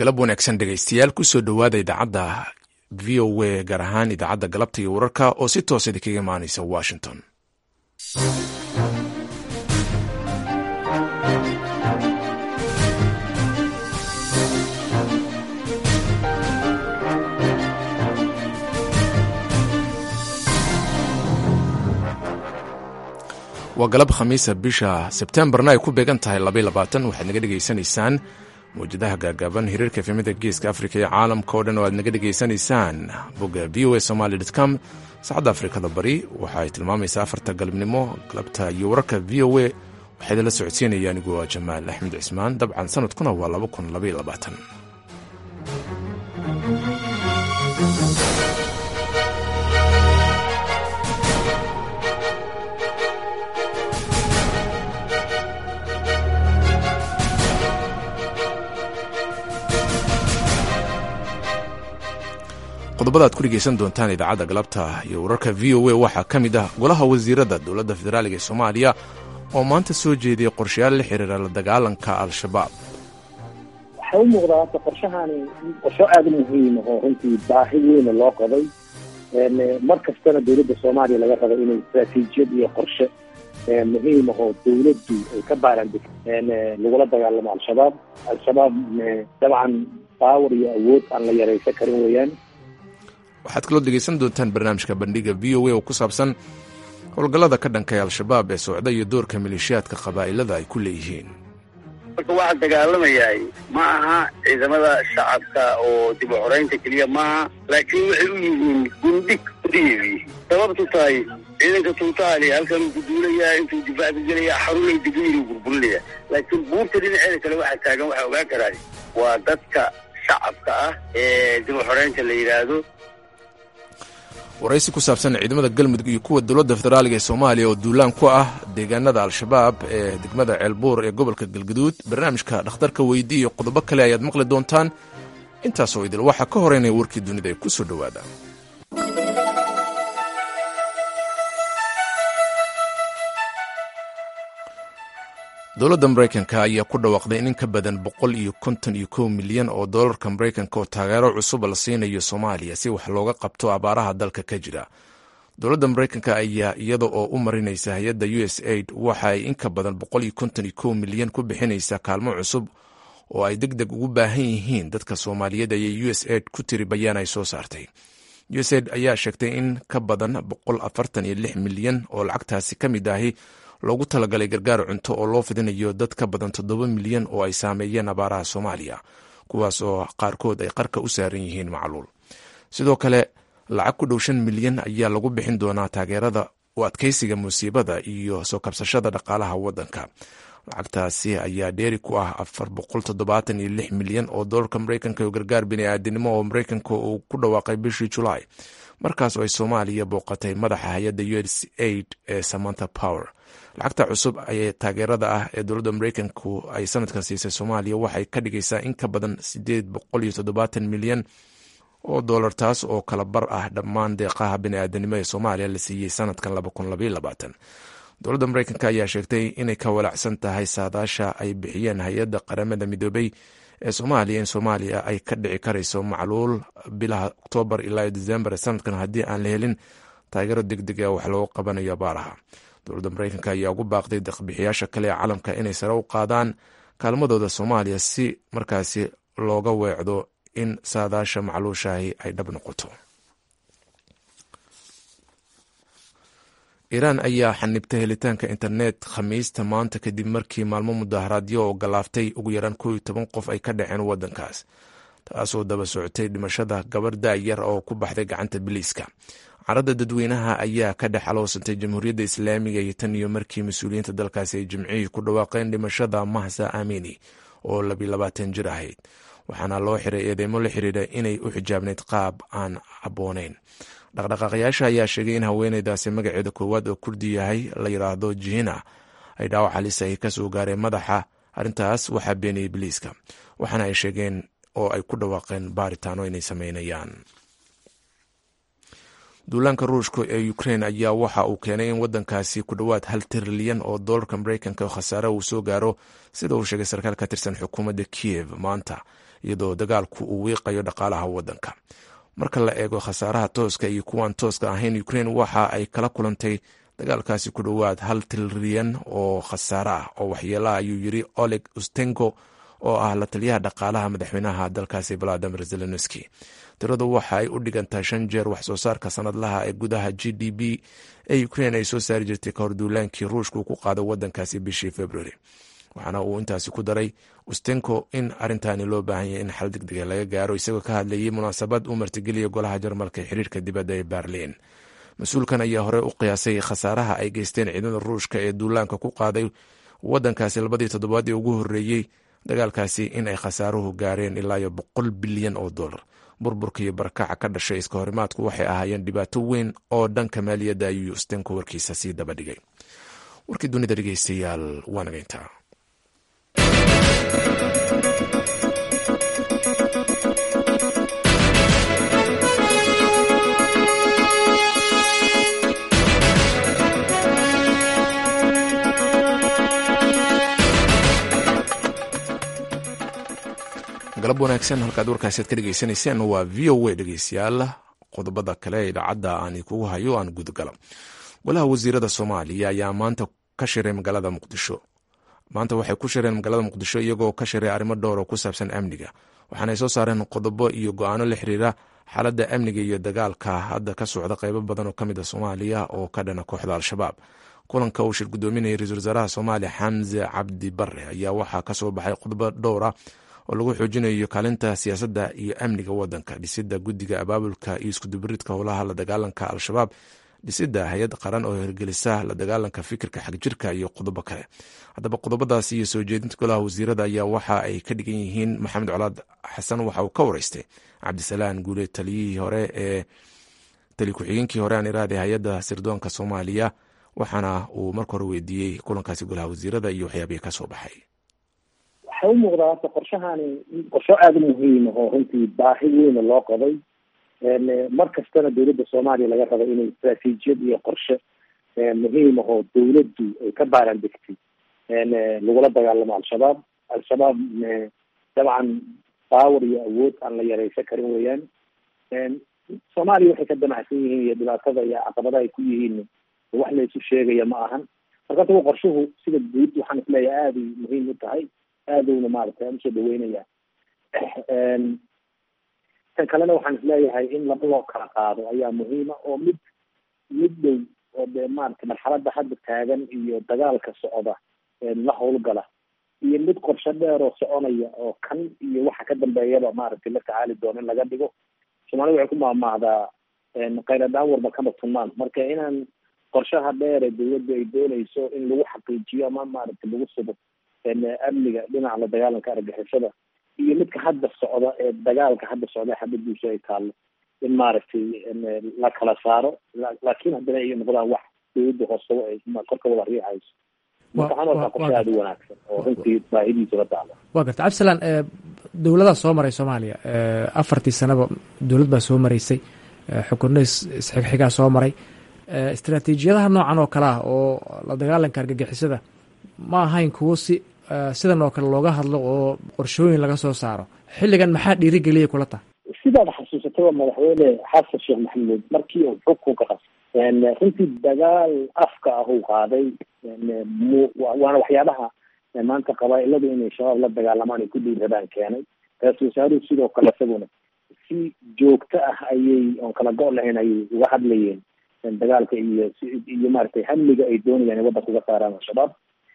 galab wanaagsan dhegaystayaal kusoo dhowaada idaacadda v o a gaar ahaan idaacadda galabta iyo wararka oo si toosa idinkaga imaanaysa washington waa galab khamiisa bisha sebtembarna ay ku beegan tahay waxaad naga dhegaysanaysaan mawjadaha gaagaaban hiriirka efemida geeska afrika iyo caalamka oo dhan oo aad naga dhegaysanaysaan bogga v o a somaly com saacadda afrikada bari waxa ay tilmaamaysaa afarta galabnimo galabta iyo wararka v o a waxaa idinla socodsiinaya anigu waa jamaal axmed cismaan dabcan sanadkuna waa qodobada ad ku dhegeysan doontaan idaacadda galabta iyo wararka v o a waxaa ka mid ah golaha wasiirada dowladda federaaliga ee soomaaliya oo maanta soo jeediyey qorshayaal la xiriira la dagaalanka al-shabaab waxay u muuqdaa horta qorshahani qorsho aada u muhiim oo runtii baahi weyna loo qabay mar kastana dowladda soomaaliya laga raba inay istraatiijiyad iyo qorshe muhiim ah oo dowladdu ay ka baarandeg lagula dagaalamo al-shabaab al-shabaab dabcan baawar iyo awood aan la yaraysan karin weeyaan waxaad kaloo dhegeysan doontaan barnaamijka bandhiga v o a oo ku saabsan howlgallada ka dhankay al-shabaab ee socda iyo doorka maleeshiyaadka qabaa'ilada ay ku leeyihiin marka waxaa dagaalamayahay ma aha ciidamada shacabka oo dib u xoraynta keliya maaha laakiin waxay u yihiin gundhig udhiyeeyi sababtu tahay ciidanka tuutaali halkan uu ku duulayaa intuu difaaca gelaya xarunay degayinu burburinaya laakiin buurta dhinaceeda kale waxaa taagan waxaa ogaan karaa waa dadka shacabka ah ee dib u xoraynta la yidhaahdo waraysi ku saabsan ciidamada galmudug iyo kuwa dowladda federaaliga ee soomaaliya oo duulaan ku ah deegaanada al-shabaab ee degmada ceelbuur ee gobolka galgaduud barnaamijka dhakhtarka weydi iyo qodobo kale ayaad maqli doontaan intaasoo idil waxaa ka horeynaya warkii dunida ee ku soo dhowaada dowladda maraykanka ayaa ku dhawaaqday in in ka badan boqol iyo konton iyo kow milyan oo doolarka maraykanka oo taageero cusub la siinayo soomaaliya si wax looga qabto abaaraha dalka ka jira dowladda maraykanka ayaa iyada oo u marinaysa hay-adda u s aid waxa ay in ka badan boqol iyo konton iyo kow milyan ku bixinaysaa kaalmo cusub oo ay deg deg ugu baahan yihiin dadka soomaaliyeed ayay u s aid ku tiri bayaan ay soo saartay u s aid ayaa sheegtay in ka badan boqol afartan iyo lix milyan oo lacagtaasi ka mid ahi loogu talagalay gargaar cunto oo loo fidinayo dad ka badan toddoba milyan oo ay saameeyeen abaaraha soomaaliya kuwaas oo qaarkood ay qarka u saaran yihiin macluul sidoo kale lacag ku dhow shan milyan ayaa lagu bixin doonaa taageerada u adkeysiga musiibada iyo soo kabsashada dhaqaalaha waddanka lacagtaasi ayaa dheeri ku ah afar boqol toddobaatan iyo lix milyan oo doolarka maraykanka oo gargaar bini-aadinimo oo maraykanka uu ku dhawaaqay bishii julaay markaas oo ay soomaaliya booqatay madaxa hay-adda u s aid ee samanta power lacagta cusub ee taageerada ah ee dowladda maraykanku ay sanadkan siisay soomaaliya waxay ka dhigaysaa in ka badan sideed boqol iyo toddobaatan milyan oo doolar taas oo kala bar ah dhammaan deeqaha bini-aadanimo ee soomaaliya la siiyey sanadkan dowladda maraykanka ayaa sheegtay inay ka walacsan tahay saadaasha ay bixiyeen hay-adda qaramada midoobay ee soomaaliya in soomaaliya ay ka dhici karayso macluul bilaha oktoobar ilaa decembar sanadkan haddii aan la helin taageero deg deg a wax loogu qabanayo abaaraha dowladda maraykanka ayaa ugu baaqday deqbixiyaasha kale ee caalamka inay sare u qaadaan kaalmadooda soomaaliya si markaasi looga weecdo in saadaasha macluushaahi ay dhab noqoto iiraan ayaa xanibtay helitaanka internet khamiista maanta kadib markii maalmo mudaharaadyo oo galaaftay ugu yaraan koob iyo toban qof ay ka dhaceen waddankaas taasoo daba socotay dhimashada gabar da-yar oo ku baxday gacanta biliiska caradda dadweynaha ayaa ka dhex aloosantay jamhuuriyadda islaamiga iyo tan iyo markii mas-uuliyiinta dalkaasi ay jimcihii ku dhawaaqeen dhimashada mahsa amini oo labilabaatan jir ahayd waxaana loo xiray eedeymo la xiriira inay u xijaabnayd qaab aan habbooneyn dhaqdhaqaaqayaasha ayaa sheegay in haweeneydaasi magaceeda koowaad oo kurdi yahay la yidhaahdo jihina ay dhaawac halis ay kasoo gaareen madaxa arrintaas waxaa beeniyey biliiska waxaana ay sheegeen oo ay ku dhawaaqeen baaritaano inay sameynayaan duulaanka ruushka ee ukrain ayaa waxa uu keenay in wadankaasi ku dhowaad hal trilyan oo doolarka mareykanka khasaare uu soo gaaro sida uu sheegay sarkaal ka tirsan xukuumadda kiyev maanta iyadoo dagaalku uu wiiqayo dhaqaalaha wadanka marka la eego khasaaraha tooska iyo kuwaan tooska ahayn ukrain waxa ay kala kulantay dagaalkaasi ku dhowaad hal trilyan oo khasaare ah oo waxyeelaha ayuu yiri oleg ustenko oo ah la taliyaha dhaqaalaha madaxweynaha dalkaasi valadimir zelenski tiradu waxa ay u dhigantaa shan jeer wax soo saarka sanadlaha ee gudaha g d b ee ukrain ay soo saari jirtay kahor duulaankii ruushka uu ku qaado wadankaasi bishii februari waxaana uu intaasi ku daray ustenko in arrintaani loo baahan yahy in xal degdega laga gaaro isagoo ka hadlayay munaasabad uu martigeliya golaha jarmalka ee xiriirka dibadda ee berlin mas-uulkan ayaa hore u qiyaasay khasaaraha ay geysteen ciidamada ruushka ee duulaanka ku qaaday wadankaasi labadii toddobaad ee ugu horreeyey dagaalkaasi in ay khasaaruhu gaareen ilaayo boqol bilyan oo dollar burburka iyo barakaca ka dhashay iska horimaadku waxay ahaayeen dhibaato weyn oo dhanka maaliyadda ayuu ustenko warkiisa sii daba dhigay warkii dunida dhegeystayaal waa nagayntaa galab wanaagsan halkaad warkaasi ad ka dhegeysanayseen waa v o a dhegeystayaal qodobada kale ee idaacadda aan kugu hayo aan gudgalo golaha wasiirada soomaaliya ayaa maanta ka shiray magaalada muqdisho maanta waxay ku shireen magaalada muqdisho iyagoo ka shiray arrimo dhowr oo ku saabsan amniga waxaanay soo saareen qodobo iyo go-aano la xiriira xaaladda amniga iyo dagaalka hadda ka socda qeybo badan oo ka mid a soomaaliya oo ka dhana kooxda al-shabaab kulanka uu shir gudoominayay ra-iisul wasaaraha soomaaliya xamse cabdi bare ayaa waxaa kasoo baxay qodobo dhowra oo lagu xoojinayo kaalinta siyaasadda iyo amniga wadanka dhisida guddiga abaabulka iyo iskudubaridka howlaha la dagaalanka al-shabaab dhisida hay-ad qaran oo hirgelisa la dagaalanka fikirka xagjirka iyo qodobo kale haddaba qodobadaasi iyo soo jeedinta golaha wasiirada ayaa waxa ay ka dhigan yihiin maxamed colaad xasan waxa uu ka wareystay cabdisalaan guule taliyihii hore ee tali ku-xigeenkii hore aan iraade hay-adda sirdoonka soomaaliya waxaana uu marka hore weydiiyey kulankaasi golaha wasiirada iyo waxyaabihii kasoo baxay waxay u muuqdaa horta qorshahani qorsho aada u muhiim ah oo runtii baahi weyna loo qabay mar kastana dowladda soomaaliya laga rabo inay istraatiijiyad iyo qorshe muhiim ah oo dowladdu ay ka baaran degtay lagula dagaalamo al-shabaab al-shabaab dabcan power iyo awood aan la yareysan karin weeyaan soomaaliya waxay ka damacsan yihiin iyo dhibaatada iyo caqabadaha ay ku yihiin wax la isu sheegaya ma ahan marka tagu qorshuhu sida guud waxaan isleeyahay aaday muhiim u tahay aadowna maaragtay aan usoo dhaweynaya tan kalena waxaan isleeyahay in laba loo kala qaado ayaa muhiima oo mid mid dhow oo dee maaragtay marxaladda hadda taagan iyo dagaalka socda la howlgala iyo mid qorsho dheer oo soconaya oo kan iyo waxa ka dambeeyaba maaragtay la tacaali doono in laga dhigo soomaalida waxay ku maahmaahdaa qayladhaan warba kama tunmaan marka inaan qorshaha dheer ee dawladda ay doonayso in lagu xaqiijiyo ama maaragtay lagu sugo amniga dhinaca la dagaalanka argixisada iyo midka hadda socda ee dagaalka hadda socda xabadiisu ay taallo in maaragtay la kala saaro laakiin haddana ay noqdaan wax dawladda hoosabo ay korka wada riixayso marka waxaan arkaa qorshe aada u wanaagsan oo runtii baahidiisa la taalo waa garta cabdisalaan dowladaa soo maray soomaaliya afartii sanaba dowlad baa soo maraysay xukunno isxigxigaa soo maray istraatiijiyadaha noocan oo kale ah oo la dagaalanka argagixisada ma ahayn kuwo si sidan oo kale looga hadlo oo qorshooyin laga soo saaro xilligan maxaa dhiirigeliya kula tahay sidaad xasuusataba madaxweyne xasan sheekh maxamuud markii uu xukunka qasay runtii dagaal afka ah uu qaaday waana waxyaabaha maanta qabaa-iladu inay shabaab la dagaalamaan ay ku dhiiradaan keenay ra-isul wasaaruhu sidoo kale isaguna si joogto ah ayay oon kala go' lahayn ayay uga hadlayeen dagaalka iyo iyo maaragtay hamliga ay doonayaan in waddanka uga saaraan al-shabaab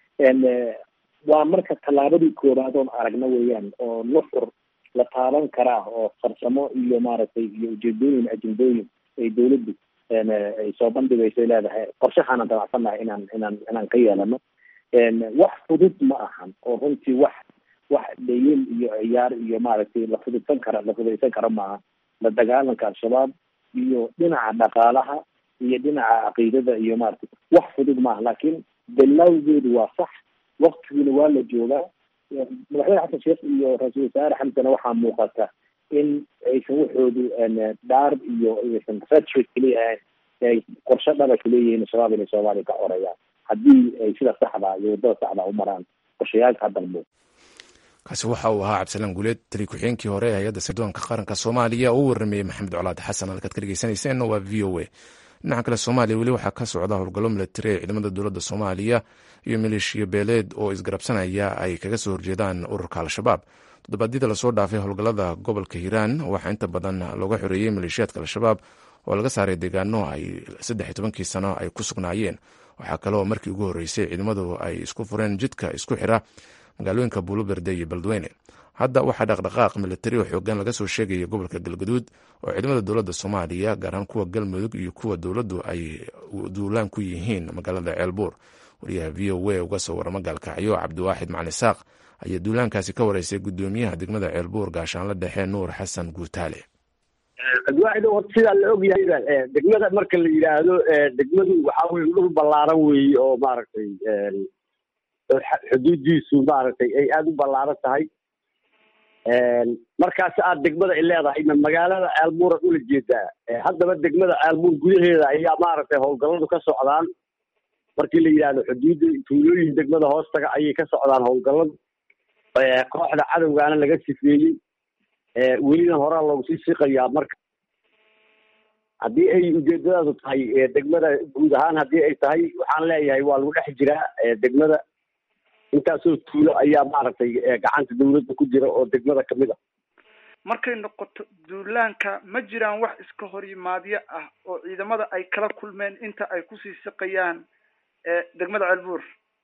waa marka tallaabadii koobaad oon aragna weeyaan oo nuxur la taaban karaa oo farsamo iyo maaragtay iyo ujeedooyin ajendooyin ay dawladdu ay soo bandhigayso ay leedahay qorshahaana damacsannahay inaan inaan inaan ka yeelano wax fudud ma ahan oo runtii wax wax dhayil iyo ciyaar iyo maaragtay la fududsan kara la fududaysan karo maaha la dagaalanka al-shabaab iyo dhinaca dhaqaalaha iyo dhinaca caqiidada iyo maaragtay wax fudud maaha laakiin bilowgeedu waa sax waktigiina waa la joogaa madaxweyne xasan sheekh iyo ra-iisul wasaare xamsana waxaa muuqata in aysan waxoodu dhaar iyo aysan rhetoric keliya ahayn ay qorshe dhaba kuleeyihiin shabaab inay soomaaliya ka xoreeyaan haddii ay sida saxda iyo waddada saxda u maraan qorshayaalka hadda la muuqdo kaasi waxa uu ahaa cabdisalaan guuleed tali ku-xigeenkii hore ee hay-adda sirdoonka qaranka soomaaliya oo u warramayey maxamed colaad xasan halkaad ka dhegeysaneyseen waa v o a dhinaca kale soomaaliya weli waxaa ka socda howlgallo milatari ee ciidamada dowladda soomaaliya iyo maleeshiya beeleed oo isgarabsanaya ay kaga soo horjeedaan ururka al-shabaab toddobaadyada lasoo dhaafay howlgallada gobolka hiiraan waxaa inta badan looga xoreeyey maleeshiyaadka al-shabaab oo laga saaray deegaano ay saddex iyo tobankii sano ay ku sugnaayeen waxaa kaleoo markii ugu horreysay ciidamadu ay isku fureen jidka isku xira magaalooyinka buuluberde iyo beledweyne hadda waxaa dhaqdhaqaaq milatari oo xoogan laga soo sheegaya gobolka galgaduud oo ciidamada dowladda soomaaliya gaar ahaan kuwa galmudug iyo kuwa dowladdu ay duulaan ku yihiin magaalada ceelbuur wariyaha v o a uga soo warama gaalkacyo cabdiwaaxid macali saaq ayaa duulaankaasi ka wareysay gudoomiyaha degmada ceelbuur gaashaanla dhexe nuur xasan guutaale cabdiwaaxid horta sidaa la og yahayba degmada marka la yidhaahdo degmadu waxaa weye dhul ballaaran weeye oo maaragtay xuduudiisu maaragtay ay aada u ballaaran tahay markaas aad degmada ay leedahay ma magaalada ceelbuura ula jeedaa haddaba degmada ceelbuur gudaheeda ayaa maaragtay howlgalladu ka socdaan markii la yidhaahdo xuduudda tuulooyin degmada hoostaga ayay ka socdaan howlgalladu kooxda cadowgaana laga sifeeyey welina horaa loogu sii siqayaa marka haddii ay ujeedadaadu tahay degmada guud ahaan haddii ay tahay waxaan leeyahay waa lagu dhex jiraa degmada intaasoo tuulo ayaa maaragtay gacanta dawladda ku jira oo degmada kamid ah markay noqoto duulaanka ma jiraan wax iska hor yimaadyo ah oo ciidamada ay kala kulmeen inta ay kusii siqayaan degmada ceelbuur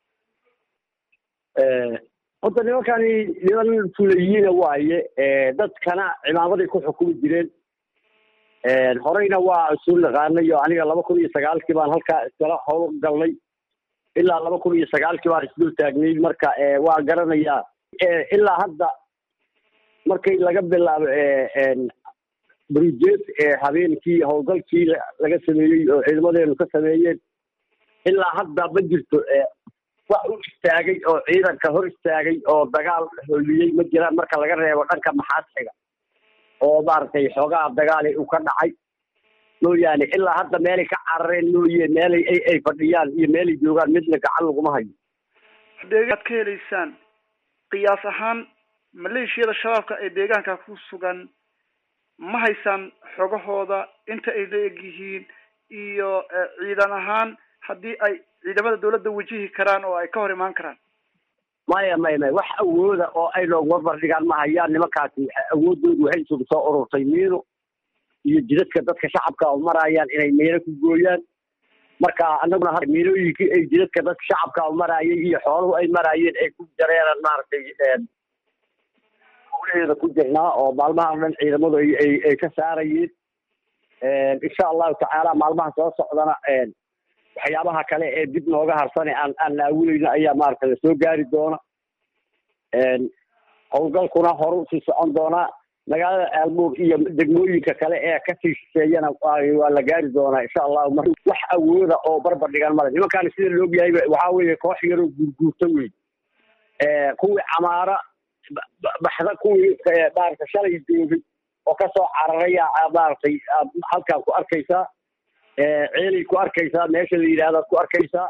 horta nimankani niman fulayiina waaye dadkana cimaamaday ku xukumi jireen horeyna waa isu naqaanay oo aniga laba kun iyo sagaalkii baan halkaa iskala howl galnay ilaa laba kun iyo sagaalkii baan isdul taagnay marka waa garanayaa ilaa hadda markay laga bilaabo brujet habeenkii howlgalkii laga sameeyey oo ciidamadeenu ka sameeyeen ilaa hadda ma jirto wax u istaagay oo ciidanka hor istaagay oo dagaal holiyey ma jiraan marka laga reebo dhanka maxaadxiga oo maaragtay xoogaha dagaali uu ka dhacay mooyaane ilaa hadda meelay ka carareen mooye meelay ay ay fadhiyaan iyo meelay joogaan midna gacan laguma hayo deegaad ka helaysaan qiyaas ahaan maleeshiyada shabaabka ee deegaanka ku sugan ma haysaan xogahooda inta ay la eg yihiin iyo ciidan ahaan haddii ay ciidamada dawladda wajihi karaan oo ay ka hor imaan karaan maya maya maya wax awooda oo ay nooguma bardhigaan ma hayaan nimankaasi awoodoodu waxay isugu soo ururtay miino iyo jidadka dadka shacabka oo marayaan inay miino ku gooyaan marka anaguna miinooyinkii ay jidadka dadka shacabka oo maraayay iyo xooluhu ay maraayeen ay ku jareeraan maaragtay howlaheeda ku jirnaa oo maalmaha dhan ciidamadu ay ay ay ka saarayeen insha allahu tacaala maalmaha soo socdana waxyaabaha kale ee dib nooga harsane aan aan naawuleyno ayaa maaragtay lasoo gaari doona howlgalkuna horu sii socon doonaa magaalada aalbuur iyo degmooyinka kale ee kasii shisheeyana waa la gaari doonaa insha allahu mar wax awooda oo barbar dhigan male nimankaani sida laogyahayba waxaa weeye koox yaroo guurguurta wey kuwii camaara baxda kuwii maaragtay shalay joogay oo kasoo cararaya maaragtay halkaan ku arkaysaa ceelay ku arkaysaa meesha la yidhahdaad ku arkaysaa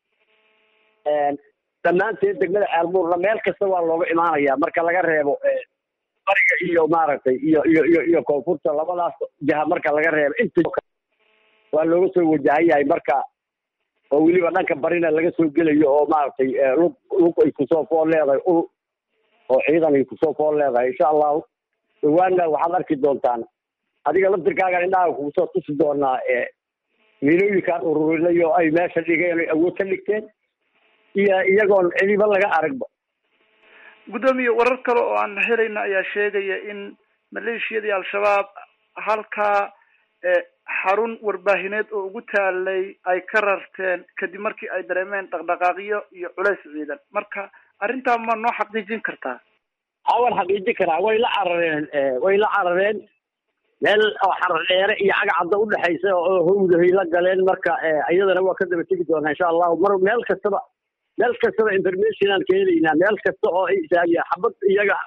dhammaanteed degmada caalbuurna meel kasta waa looga imaanaya marka laga reebo bariga iyo maaragtay iyo iyo iyo iyo koonfurta labadaas jaha marka laga reebo inta waa looga soo wajahan yahay marka oo weliba dhanka barina laga soo gelayo oo maaragtay lug lug ay kusoo fool leedahay ul oo ciidan ay kusoo fool leedahay insha allahu dhawaanna waxaad arki doontaan adiga laftirkaagan indhaha kugusoo tusi doonaa miilooyinkaan ururinay oo ay meesha dhigeen ay awood ka dhigteen iyo iyagoon cidiba laga aragba guddoomiye warar kale oo aan helayna ayaa sheegaya in maleeshiyadii al-shabaab halkaa xarun warbaahineed oo ugu taalay ay ka rarteen kadib markii ay dareemeen dhaqdhaqaaqyo iyo culays ciidan marka arrintaa ma noo xaqiijin kartaa ha waan xaqiijin karaa way la carareen way la carareen meel oo xarar dheere iyo cagacadda udhexaysa oo howdahay la galeen marka iyadana waa ka daba tegi doonaa insha allahu mar meel kastaba meel kastaba information aan ka helaynaa meel kasta oo ay isaaya xabad iyaga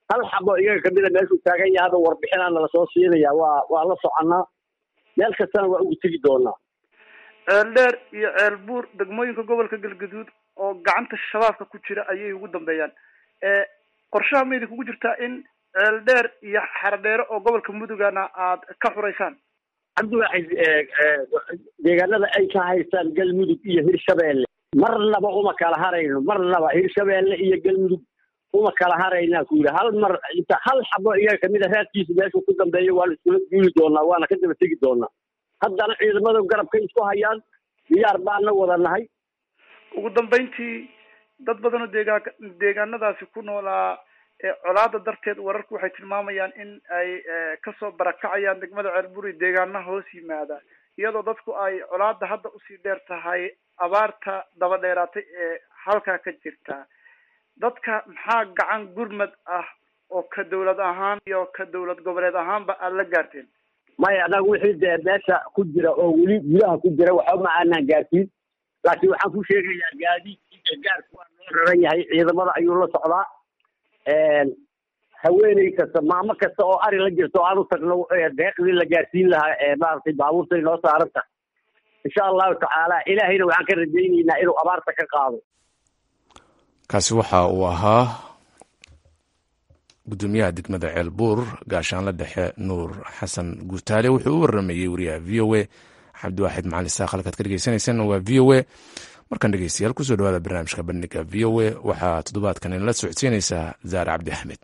hal xabo iyaga kamida meeshuu taagan yahay hadda warbixinaa nala soo siinaya waa waa la soconaa meel kastana waa ugu tegi doonaa ceeldheer iyo ceelbuur degmooyinka gobolka galgaduud oo gacanta shabaabka ku jira ayay ugu dambeeyaan qorshaha ma idinkugu jirtaa in ceeldheer iyo xaradheere oo gobolka mudugana aad ka xuraysaan cabdiwaaxid deegaanada ay ka haystaan galmudug iyo hirshabeelle marnaba uma kala harayno marnaba hirshabeelle iyo galmudug uma kala haraynaa ku yidhi hal mar inta hal xabo iyaga kamid a raadkiisa meeshuu ku dambeeyo waana iskula duuli doonaa waana ka daba tegi doonaa haddana ciidamada garabkay isku hayaan diyaar baana wada nahay ugu dambeyntii dad badan oo deegaan deegaanadaasi ku noolaa colaada darteed wararku waxay tilmaamayaan in ay kasoo barakacayaan degmada ceelburi deegaana hoos yimaada iyadoo dadku ay colaada hadda usii dheer tahay abaarta daba dheeraatay ee halkaa ka jirta dadka maxaa gacan gurmad ah oo ka dawlad ahaan iyo ka dawlad goboleed ahaanba aada la gaarteen maya anaga wixii dee meesha ku jira oo weli gudaha ku jira waxba ma aanaan gaarsiin laakiin waxaan ku sheegayaa gaadiidkii gargaarku waa loo raran yahay ciidamada ayuu la socdaa haweeney kasta maamo kasta oo ari la jirto aanu tagno deeqdii la gaarsiin lahaa ee maaragtay baabuurtay noo saaran tahay insha allahu tacaala ilaahayna waxaan ka rajaynaynaa inuu abaarta ka qaado kaasi waxa uu ahaa gudoomiyaha degmada ceelbuur gaashaanla dhexe nuur xasan guutaale wuxuu u waramayey wariyaha v o a cabdiwaaxid macalin saaq halkaad ka dhegeysanaysaan waa v o a markaan dhegeystayaal kusoo dhawaada barnaamijka bandhiga v o a waxaa toddobaadkan inala socodsiinaysaa zaare cabdi axmed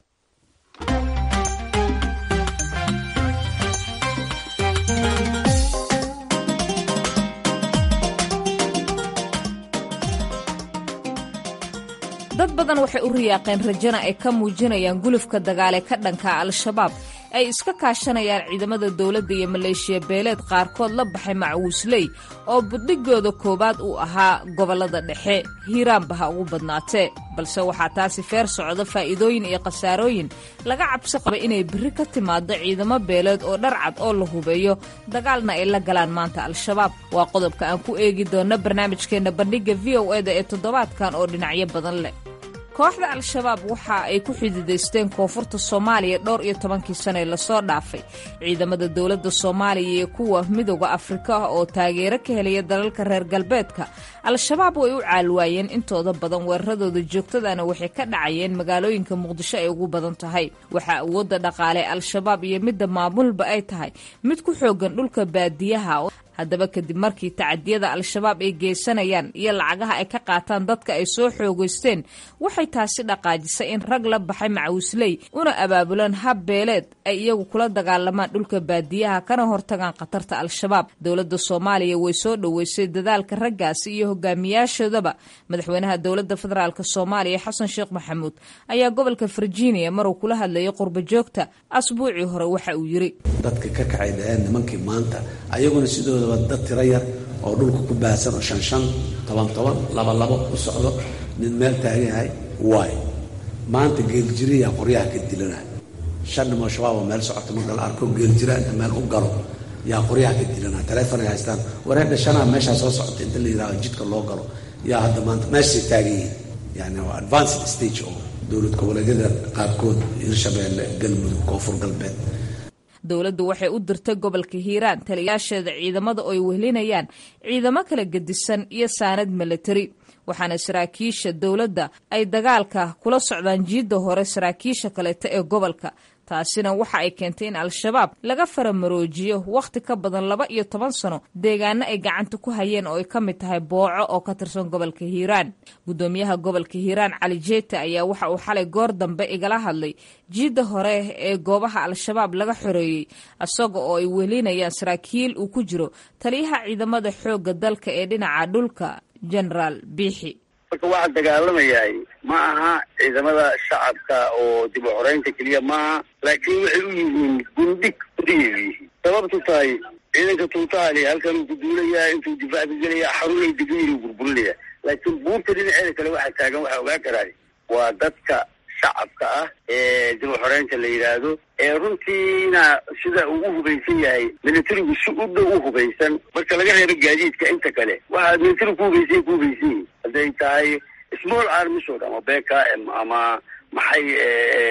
dad badan waxay u riyaaqeen rajana ay ka muujinayaan gulufka dagaale ka dhanka al-shabaab ay iska kaashanayaan ciidamada dowladda iyo maleeshiya beeleed qaarkood la baxay macwuusley oo budhigooda koowaad uu ahaa gobollada dhexe hiiraanba ha ugu badnaatee balse waxaa taasi feer socda faa'iidooyin iyo khasaarooyin laga cabsi qaba inay berri ka timaado ciidamo beeleed oo dharcad oo la hubeeyo dagaalna ay la galaan maanta al-shabaab waa qodobka aan ku eegi doonno barnaamijkeenna bandhigga v o eda ee toddobaadkan oo dhinacyo badan leh kooxda al-shabaab waxa ay ku xididaysteen koonfurta soomaaliya dhowr iyo tobankii sane lasoo dhaafay ciidamada dowladda soomaaliya iyo kuwa midooda afrika oo taageero ka helaya dalalka reer galbeedka al-shabaab way u caalwaayeen intooda badan weeraradooda joogtadana waxay ka dhacayeen magaalooyinka muqdisho ay ugu badan tahay waxaa awoodda dhaqaale al-shabaab iyo midda maamulba ay tahay mid ku xoogan dhulka baadiyaha haddaba kadib markii tacadiyada al-shabaab ay geysanayaan iyo lacagaha ay ka qaataan dadka ay soo xoogeysteen waxay taasi dhaqaajisay in rag la baxay macawisley una abaabulaan hab beeleed ay iyagu kula dagaalamaan dhulka baadiyaha kana hortagaan khatarta al-shabaab dowladda soomaaliya way soo dhoweysay dadaalka raggaasi iyo hogaamiyaashoodaba madaxweynaha dowladda federaalk soomaaliya xasan sheekh maxamuud ayaa gobolka virginia maruu kula hadlayay qurba joogta asbuucii hore waxa uu yiri dadka ka kacay dhaheen nimankii maanta ayaguna sidoodaba dad tiro yar oo dhulka ku baahsan oo shan shan toban toban laba labo u socdo nin meel taagan yahay waay maanta geeljiriyaa qoryaha ka dilana shan nimoo shabaab oo meel socoto marka la arko geeljira inta meel u galo yaa qoryaha ka dilana taleefonay haystaan wareedha shanaa meeshaa soo socota inta la yidhahdo jidka loo galo yaa hadda maanta meeshay taagan yihiin yani waa advanced stage oo dowlad goboleedyada qaarkood hirshabeelle galmudug koonfur galbeed dowladdu waxay u dirtay gobolka hiiraan taliyaasheeda ciidamada oo ay wehlinayaan ciidamo kala gedisan iyo saanad milatari waxaana saraakiisha dowladda ay dagaalka kula socdaan jiidda hore saraakiisha kaleeta ee gobolka taasina waxa ay keentay in al-shabaab laga faramaroojiyo wakhti ka badan laba iyo toban sano deegaano ay gacanta ku hayeen oo ay ka mid tahay booco oo ka tirsan gobolka hiiraan guddoomiyaha gobolka hiiraan cali jeete ayaa waxa uu xalay goor dambe igala hadlay jiidda hore ee goobaha al-shabaab laga xoreeyey isaga oo ay welinayaan saraakiil uu ku jiro taliyaha ciidamada xoogga dalka ee dhinaca dhulka genaraal biixi marka waxaa dagaalamayahay ma aha ciidamada shacabka oo dib u xoreynta keliya maaha laakiin waxay u yihiin gundhig udiyay yihiin sababtu tahay ciidanka tuutaali halkan uu ku duulayaa intuu difaac ka gelaya xarunay degan uu burburinaya laakiin buurta dhinaceeda kale waxaa taagan waxaa ogaa karaa waa dadka shacabka ah ee dib u xoreynta la yidhaahdo ee runtiina sida uu u hubaysan yahay militarigu si u dhow u hubaysan marka laga reebo gaadiidka inta kale waxaa militarigu ku hubaysan ku hubaysan yihin hadday tahay small armies oo dhan ama b k m ama maxay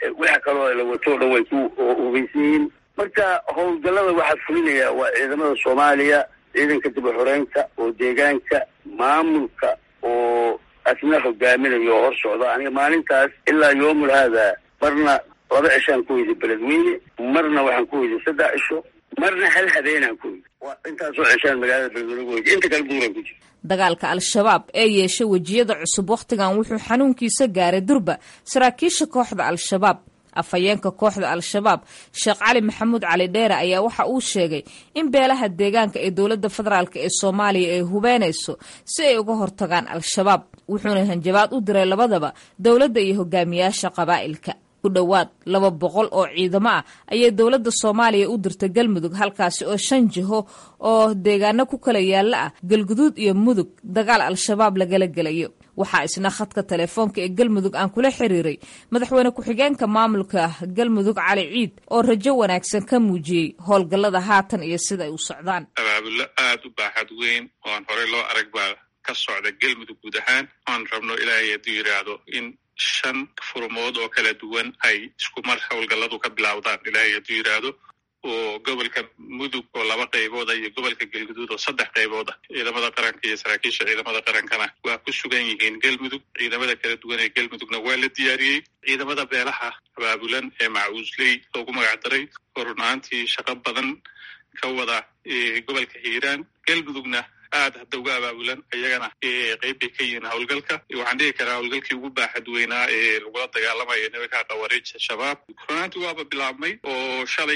waxa kaloo la wato o dhan way ku hubaysan yihiin marka howlgallada waxaa fulinaya waa ciidamada soomaaliya ciidanka dib u xoreynta oo deegaanka maamulka oo asna hogaaminayo oo hor socda aniga maalintaas ilaa yoomul haada marna laba cishaan ku weyday beledweyne marna waxaan ku weyday saddex cisho marna hal habeenaan ku weyday waa intaasoo cishaan magaalada beledweyne ku weyday inta kale duuraan ku jira dagaalka al-shabaab ee yeeshay wejiyada cusub wakhtigan wuxuu xanuunkiisa gaaray durba saraakiisha kooxda al-shabaab afhayeenka kooxda al-shabaab sheekh cali maxamuud cali dheere ayaa waxa uu sheegay in beelaha deegaanka ee dowladda federaalk ee soomaaliya ay hubeynayso si ay uga hortagaan al-shabaab wuxuuna hanjabaad u diray labadaba dowladda iyo hogaamiyaasha qabaa'ilka ku dhowaad laba boqol oo ciidamo ah ayay dowladda soomaaliya u dirtay galmudug halkaasi oo shan jiho oo deegaano ku kala yaalla ah galguduud iyo mudug dagaal al-shabaab lagala gelayo waxaa isna khadka telefoonka ee galmudug aan kula xiriiray madaxweyne ku-xigeenka maamulka galmudug cali ciid oo rajo wanaagsan ka muujiyey howlgallada haatan iyo sida ay u socdaan abaabulo aada u baaxad weyn oo aan horey loo arag baa ka socda galmudug guud ahaan oan rabno ilaahay hadduu yidhaahdo in shan furmood oo kala duwan ay isku mar howlgalladu ka bilowdaan ilaahay hadduu yidhaahdo oo gobolka mudug oo laba qaybooda iyo gobolka galguduud oo saddex qaybooda ciidamada qaranka iyo saraakiisha ciidamada qarankana waa ku sugan yihiin galmudug ciidamada kala duwan ee galmudugna waa la diyaariyey ciidamada beelaha abaabulan ee macuusley loogu magacdaray oo run ahaantii shaqo badan ka wada gobolka hiiraan galmudugna aad hadda uga abaabulan iyagana qeyb bay ka yihiin howlgalka waxaan dhihi karaa howlgalkii ugu baaxad weynaa ee lagula dagaalamayo nimanka khawaariij shabaab runaantii waaba bilaabmay oo shalay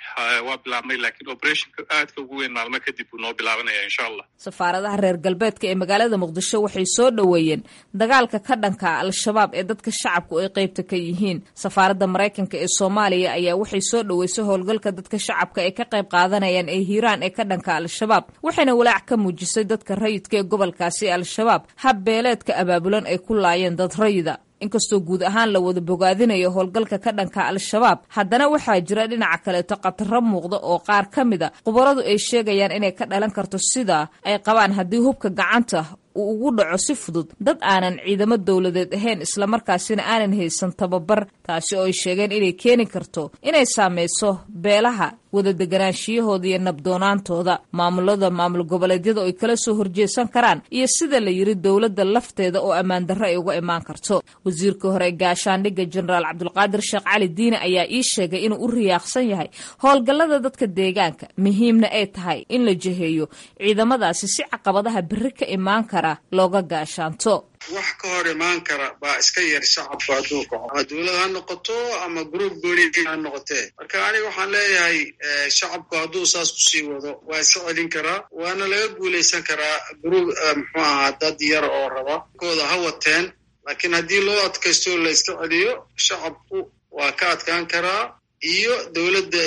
waa bilaabmay laakiin operationka aadka ugu weyn maalmo kadib buu noo bilaabanaya insha allah safaaradaha reer galbeedka ee magaalada muqdisho waxay soo dhoweeyeen dagaalka ka dhanka al-shabaab ee dadka shacabku ay qeybta ka yihiin safaaradda maraykanka ee soomaaliya ayaa waxay soo dhoweysay howlgalka dadka shacabka ay ka qayb qaadanayaan ee hiiraan ee ka dhanka al-shabaab waxayna walaac ka muujisay dadka rayidka ee gobolkaasi al-shabaab hab beeleedka abaabulan ay ku laayeen dad rayida inkastoo guud ahaan la wada bogaadinayo howlgalka ka dhanka al-shabaab haddana waxaa jira dhinaca kaleeto khataro muuqda oo qaar ka mida khubaradu ay sheegayaan inay ka dhalan karto sida ay qabaan haddii hubka gacanta uu ugu dhaco si fudud dad aanan ciidamo dowladeed ahayn islamarkaasina aanan haysan tababar taasi oo ay sheegeen inay keeni karto inay saameyso beelaha wada deganaanshiyahooda iyo nabdoonaantooda maamulada maamul goboleedyada oo ay kala soo horjeesan karaan iyo sida la yiri dowladda lafteeda oo ammaan darro ay uga imaan karto wasiirka hore gaashaandhigga jenaraal cabdulqaadir sheekh cali diine ayaa ii sheegay inuu u riyaaqsan yahay howlgallada dadka deegaanka muhiimna ay tahay in la jeheeyo ciidamadaasi si caqabadaha berri ka imaan kara looga gaashaanto wax ka hor imaan kara baa iska yar shacabku hadduu kaco ama dowlad ha noqoto ama gruub gooni ha noqotee marka aniga waxaan leeyahay shacabku hadduu saas kusii wado waa iska celin karaa waana laga guulaysan karaa gruub muxuu ahaa dad yar oo raba kooda ha wateen laakiin haddii loo adkaysto la iska celiyo shacabku waa ka adkaan karaa iyo dowladda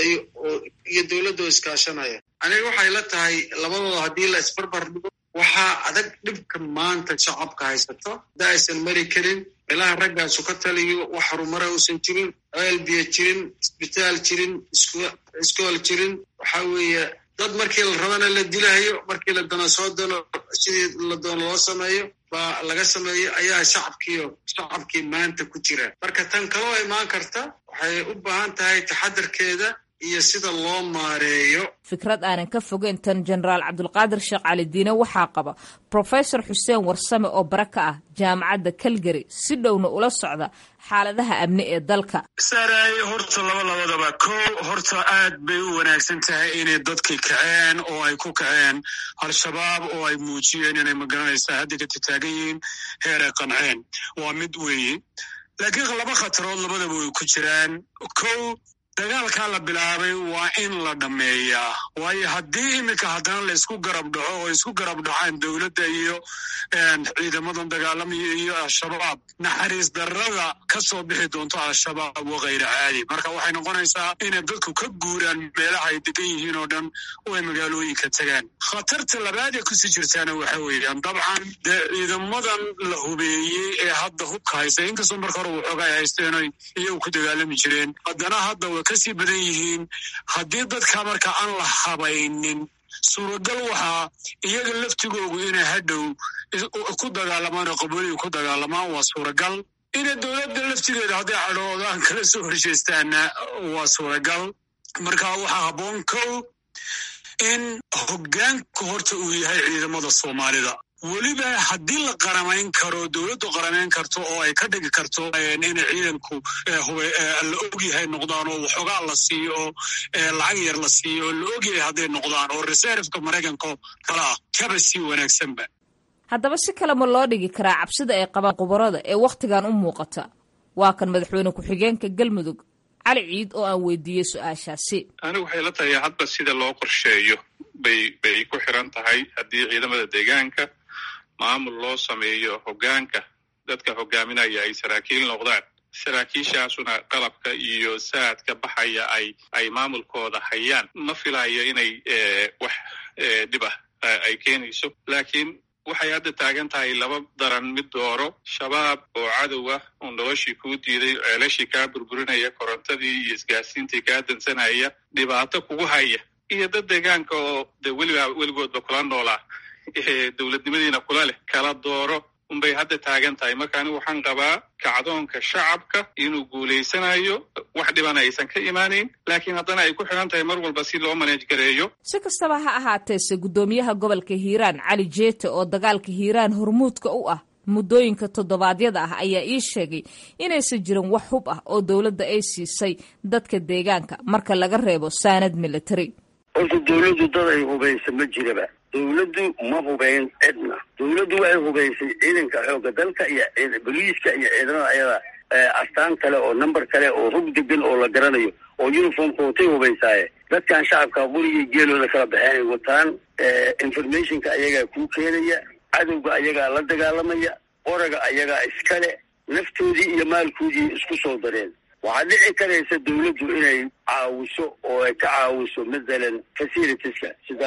iyo dowladda oo iskaashanaya aniga waxay la tahay labadooda haddii la isbarbar dhigo waxaa adag dhibka maanta shacabka haysato hadda aysan mari karin meelaha raggaasu ka taliyo wax horumara uusan jirin ceel biyo jirin isbitaal jirin iskool jirin waxaa weeye dad markii la rabana la dilahayo markii la dano soo dano sidii la doono loo sameeyo baa laga sameeyo ayaa shacabkiio shacabkii maanta ku jira marka tan kaloo imaan karta waxay u baahan tahay taxadarkeeda iyo sida loo maareeyo fikrad aanan ka fogeyn tan jenaraal cabdulqaadir sheekh cali diine waxaa qaba profesor xuseen warsame oo bara ka ah jaamacadda calgary si dhowna ula socda xaaladaha amni ee dalka saaraaye horta laba labadaba kow horta aad bay u wanaagsan tahay inay dadkii kaceen oo ay ku kaceen al-shabaab oo ay muujiyeen inay magaranaysaa hadda ka tataagan yihiin heer ay qanceen waa mid weeye laakiin laba khatarood labadaba way ku jiraan kow dagaalkaa la bilaabay waa in la dhammeeyaa waayo haddii iminka haddana la isku garab dhaco oo isku garab dhacaan dowladda iyo ciidamadan dagaalamaya iyo al-shabaab naxariis darrada ka soo bixi doonto al-shabaab waa khayra caadi marka waxay noqonaysaa inay dadku ka guuraan meelaha ay degan yihiin oo dhan oo ay magaalooyinka tagaan khatarta labaad ee kusii jirtaana waxa weeyaan dabcan dee ciidamadan la hubeeyey ee hadda hubka haysta inkastoo marka hore waxooga ay haysteen oy iyagu ku dagaalami jireen haddana hadda way kasii badan yihiin haddii dadka marka aan la habaynin suuragal waxaa iyaga laftigoogu inay hadhow ku dagaalamaan oo qabooliga ku dagaalamaan waa suuragal inay dowladda laftigeeda hadday cadhoodaan kala soo horjeestaana waa suuragal marka waxaa habboon kow in hoggaanka horta uu yahay ciidamada soomaalida weliba haddii la qaramayn karo dowladdu qaramayn karto oo ay ka dhigi karto inay ciidanku la ogyahay noqdaan oo waxoogaa la siiyo oo lacag yar la siiyo oo la ogyahay hadday noqdaan oo reserveka maraykanka kale ah kaba sii wanaagsanba haddaba si kale ma loo dhigi karaa cabsida ay qabaan khubarada ee wakhtigan u muuqata waa kan madaxweyne ku-xigeenka galmudug cali ciid oo aan weydiiyey su-aashaasi anigu waxay la tahay hadba sida loo qorsheeyo bay bay ku xiran tahay haddii ciidamada deegaanka maamul loo sameeyo hoggaanka dadka hogaaminaya ay saraakiil noqdaan saraakiishaasuna qalabka iyo saadka baxaya ay ay maamulkooda hayaan ma filayo inay wax dhib ah ay keenayso laakiin waxay hadda taagan tahay laba daran mid dooro shabaab oo cadow ah oo noloshii kuu diiday ceelashii kaa burburinaya korontadii iyo isgaarsiintii kaa dansanaya dhibaato kugu haya iyo dad deegaanka oo de weliba weligoodba kula noolaa dowladnimadiina kula leh kala dooro unbay hadda taagan tahay marka anigu waxaan qabaa kacdoonka shacabka inuu guulaysanayo wax dhibana aysan ka imaanayn laakiin haddana ay ku xiran tahay mar walba si loo maneej gareeyo si kastaba ha ahaateese guddoomiyaha gobolka hiiraan cali jeete oo dagaalka hiiraan hormuudka u ah muddooyinka toddobaadyada ah ayaa ii sheegay inaysan jirin wax hub ah oo dowladda ay siisay dadka deegaanka marka laga reebo saanad military horta dowladdu dad ay hubaysa ma jiraba dowladdu ma hubayn cidna dowladdu waxay hubaysay ciidanka xoogga dalka iyo boliiska iyo ciidamada ayada astaan kale oo number kale oo hog degan oo la garanayo oo uniformka watay hubaysaaye dadkan shacabka qorigii geelooda kala baxeenay wataan informationka ayagaa kuu keenaya cadowga ayagaa la dagaalamaya qoraga ayagaa iskale naftoodii iyo maalkoodii isku soo dareen waxaa dhici karaysa dowladdu inay caawiso oo ay ka caawiso mathalan facilitieska sida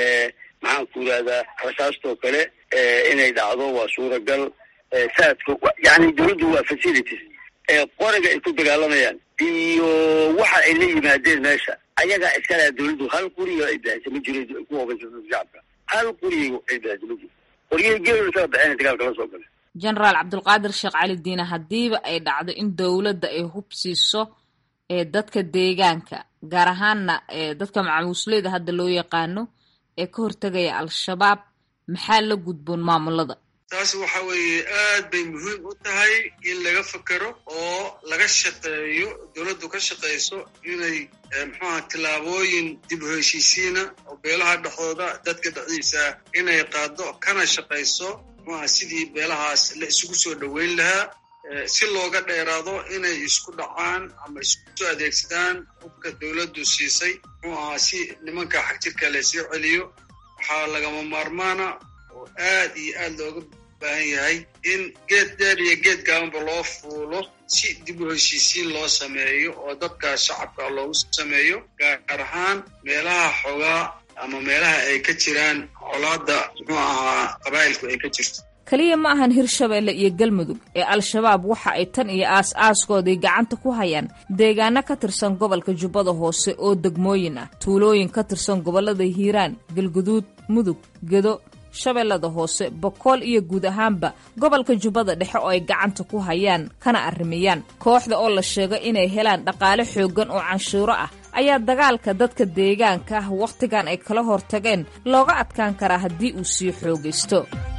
maxaan ku yidhahdaa rasaastoo kale inay dhacdo waa suuragal saadka yani dowladdu waa facilities qoraga ay ku dagaalamayaan iyo waxa ay la yimaadeen meesha ayagaa iskale dowladdu hal quriga ay bixisa ma jiro ku hubaysa shacabka hal quriga ay bixisa ma jiro qoryaha geelooda kala baxeen dagaalka la soo gala jenaraal cabdulqaadir sheekh cali diine haddiiba ay dhacdo in dowladda ay hub siiso ee dadka deegaanka gaar ahaanna dadka macamuusleyda hadda loo yaqaano ee ka hortegaya al-shabaab maxaa la gudboon maamulada taas waxa weeye aad bay muhiim u tahay in laga fekero oo laga shaqeeyo dowladdu ka shaqayso inay muxuaha tillaabooyin dib u heshiisiina oo beelaha dhexdooda dadka dhexdiisa inay qaado kana shaqayso muxuaha sidii beelahaas la isugu soo dhoweyn lahaa si looga dheeraado inay isku dhacaan ama isku adeegsadaan hubka dowladdu siisay muxuu ahaa si nimanka xagjirka laysoo celiyo waxaa lagama maarmaana oo aad iyo aad looga baahan yahay in geed dheer iyo geed gaabanba loo fuulo si dib u heshiisiin loo sameeyo oo dadka shacabka loogu sameeyo gaar ahaan meelaha xogaa ama meelaha ay ka jiraan colaadda muxuu ahaa qabaa'ilku ay ka jirto keliya ma ahan hirshabeelle iyo galmudug ee al-shabaab waxa ay tan iyo aas-aaskoodii gacanta ku hayaan deegaano ka tirsan gobolka jubbada hoose oo degmooyin ah tuulooyin ka tirsan gobollada hiiraan galguduud mudug gedo shabeellada hoose bokool iyo guud ahaanba gobolka jubbada dhexe oo ay gacanta ku hayaan kana arrimayaan kooxda oo la sheego inay helaan dhaqaale xooggan oo canshuuro ah ayaa dagaalka dadka deegaanka ah wakhtigan ay kala hortageen looga adkaan karaa haddii uu sii xoogaysto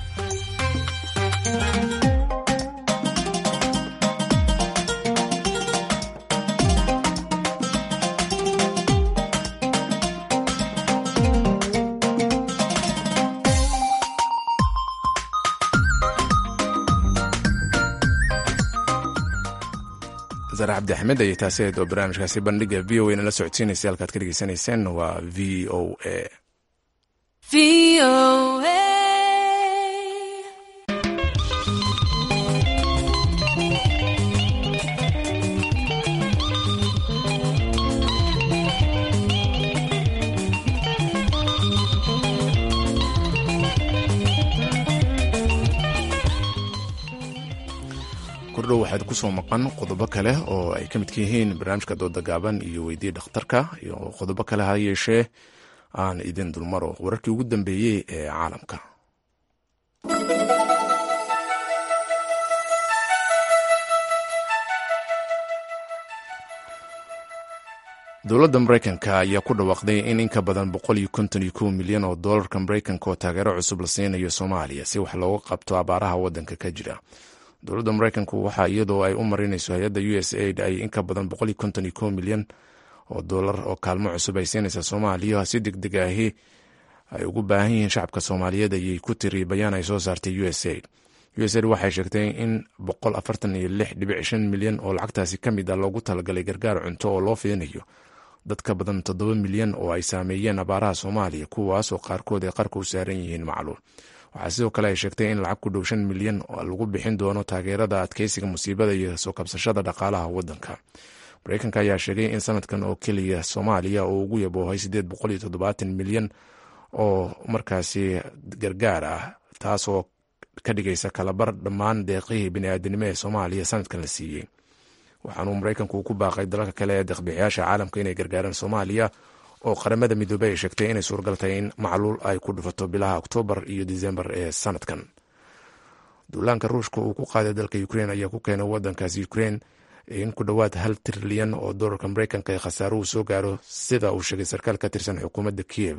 sare cabdi axmed ayay taasi ahayd oo barnaamijkaasi bandhiga v o a nala socodsiinaysa halkaad ka dhegeysanayseen waa v o a kordhow waxaad ku soo maqan qodobo kale oo ay ka midka yihiin barnaamijka dooda gaaban iyo weydii dhakhtarka iyo qodobo kale ha yeeshee aan idin dulmaro wararkii ugu dambeeyey ee caalamka dowladda maraykanka ayaa ku dhawaaqday in in ka badan boqol iyo konton iyo kow milyan oo doolarka maraykanka oo taageero cusub la siinayo soomaaliya si wax looga qabto abaaraha waddanka ka jira dowladda maraykanku waxaa iyadoo ay u marinayso hay-adda u s aid ay in ka badan boqol iyo konton iyo kow milyan oo doolar oo kaalmo cusub ay siinaysa soomaaliya si deg deg ahi ay ugu baahan yihiin shacabka soomaaliyeed ayay ku tiri bayaan ay soo saartay u s aid u s aid waxay sheegtay in boqol afartan iyo lix dhibic shan milyan oo lacagtaasi ka mid a loogu talagalay gargaar cunto oo loo fidinayo dad ka badan toddoba milyan oo ay saameeyeen abaaraha soomaaliya kuwaas oo qaarkood ay qarka u saaran yihiin macluul waxaa sidoo kale ay sheegtay in lacag ku dhow shan milyan lagu bixin doono taageerada adkeysiga musiibada iyo soo kabsashada dhaqaalaha waddanka mareykanka ayaa sheegay in sanadkan oo keliya soomaaliya uu ugu yaboohay siddeed boqol iyo toddobaatan milyan oo markaasi gargaar ah taasoo ka dhigaysa kalabar dhammaan deeqihii bini'aadanimo ee soomaaliya sanadkan la siiyey waxaanuu maraykanku ku baaqay dalalka kale ee deeqbixiyaasha caalamka inay gargaaraan soomaaliya oo qaramada midoobey ay sheegtay inay suuragal tahay in macluul ay ku dhufato bilaha oktoobar iyo disembar ee sanadkan duulaanka ruushka uu ku qaaday dalka ukrein ayaa ku keenay wadankaasi ukrein in ku dhowaad hal trilyan oo doolarka maraykanka ee khasaaruhu soo gaaro sida uu sheegay sarkaal ka tirsan xukuumadda kiyev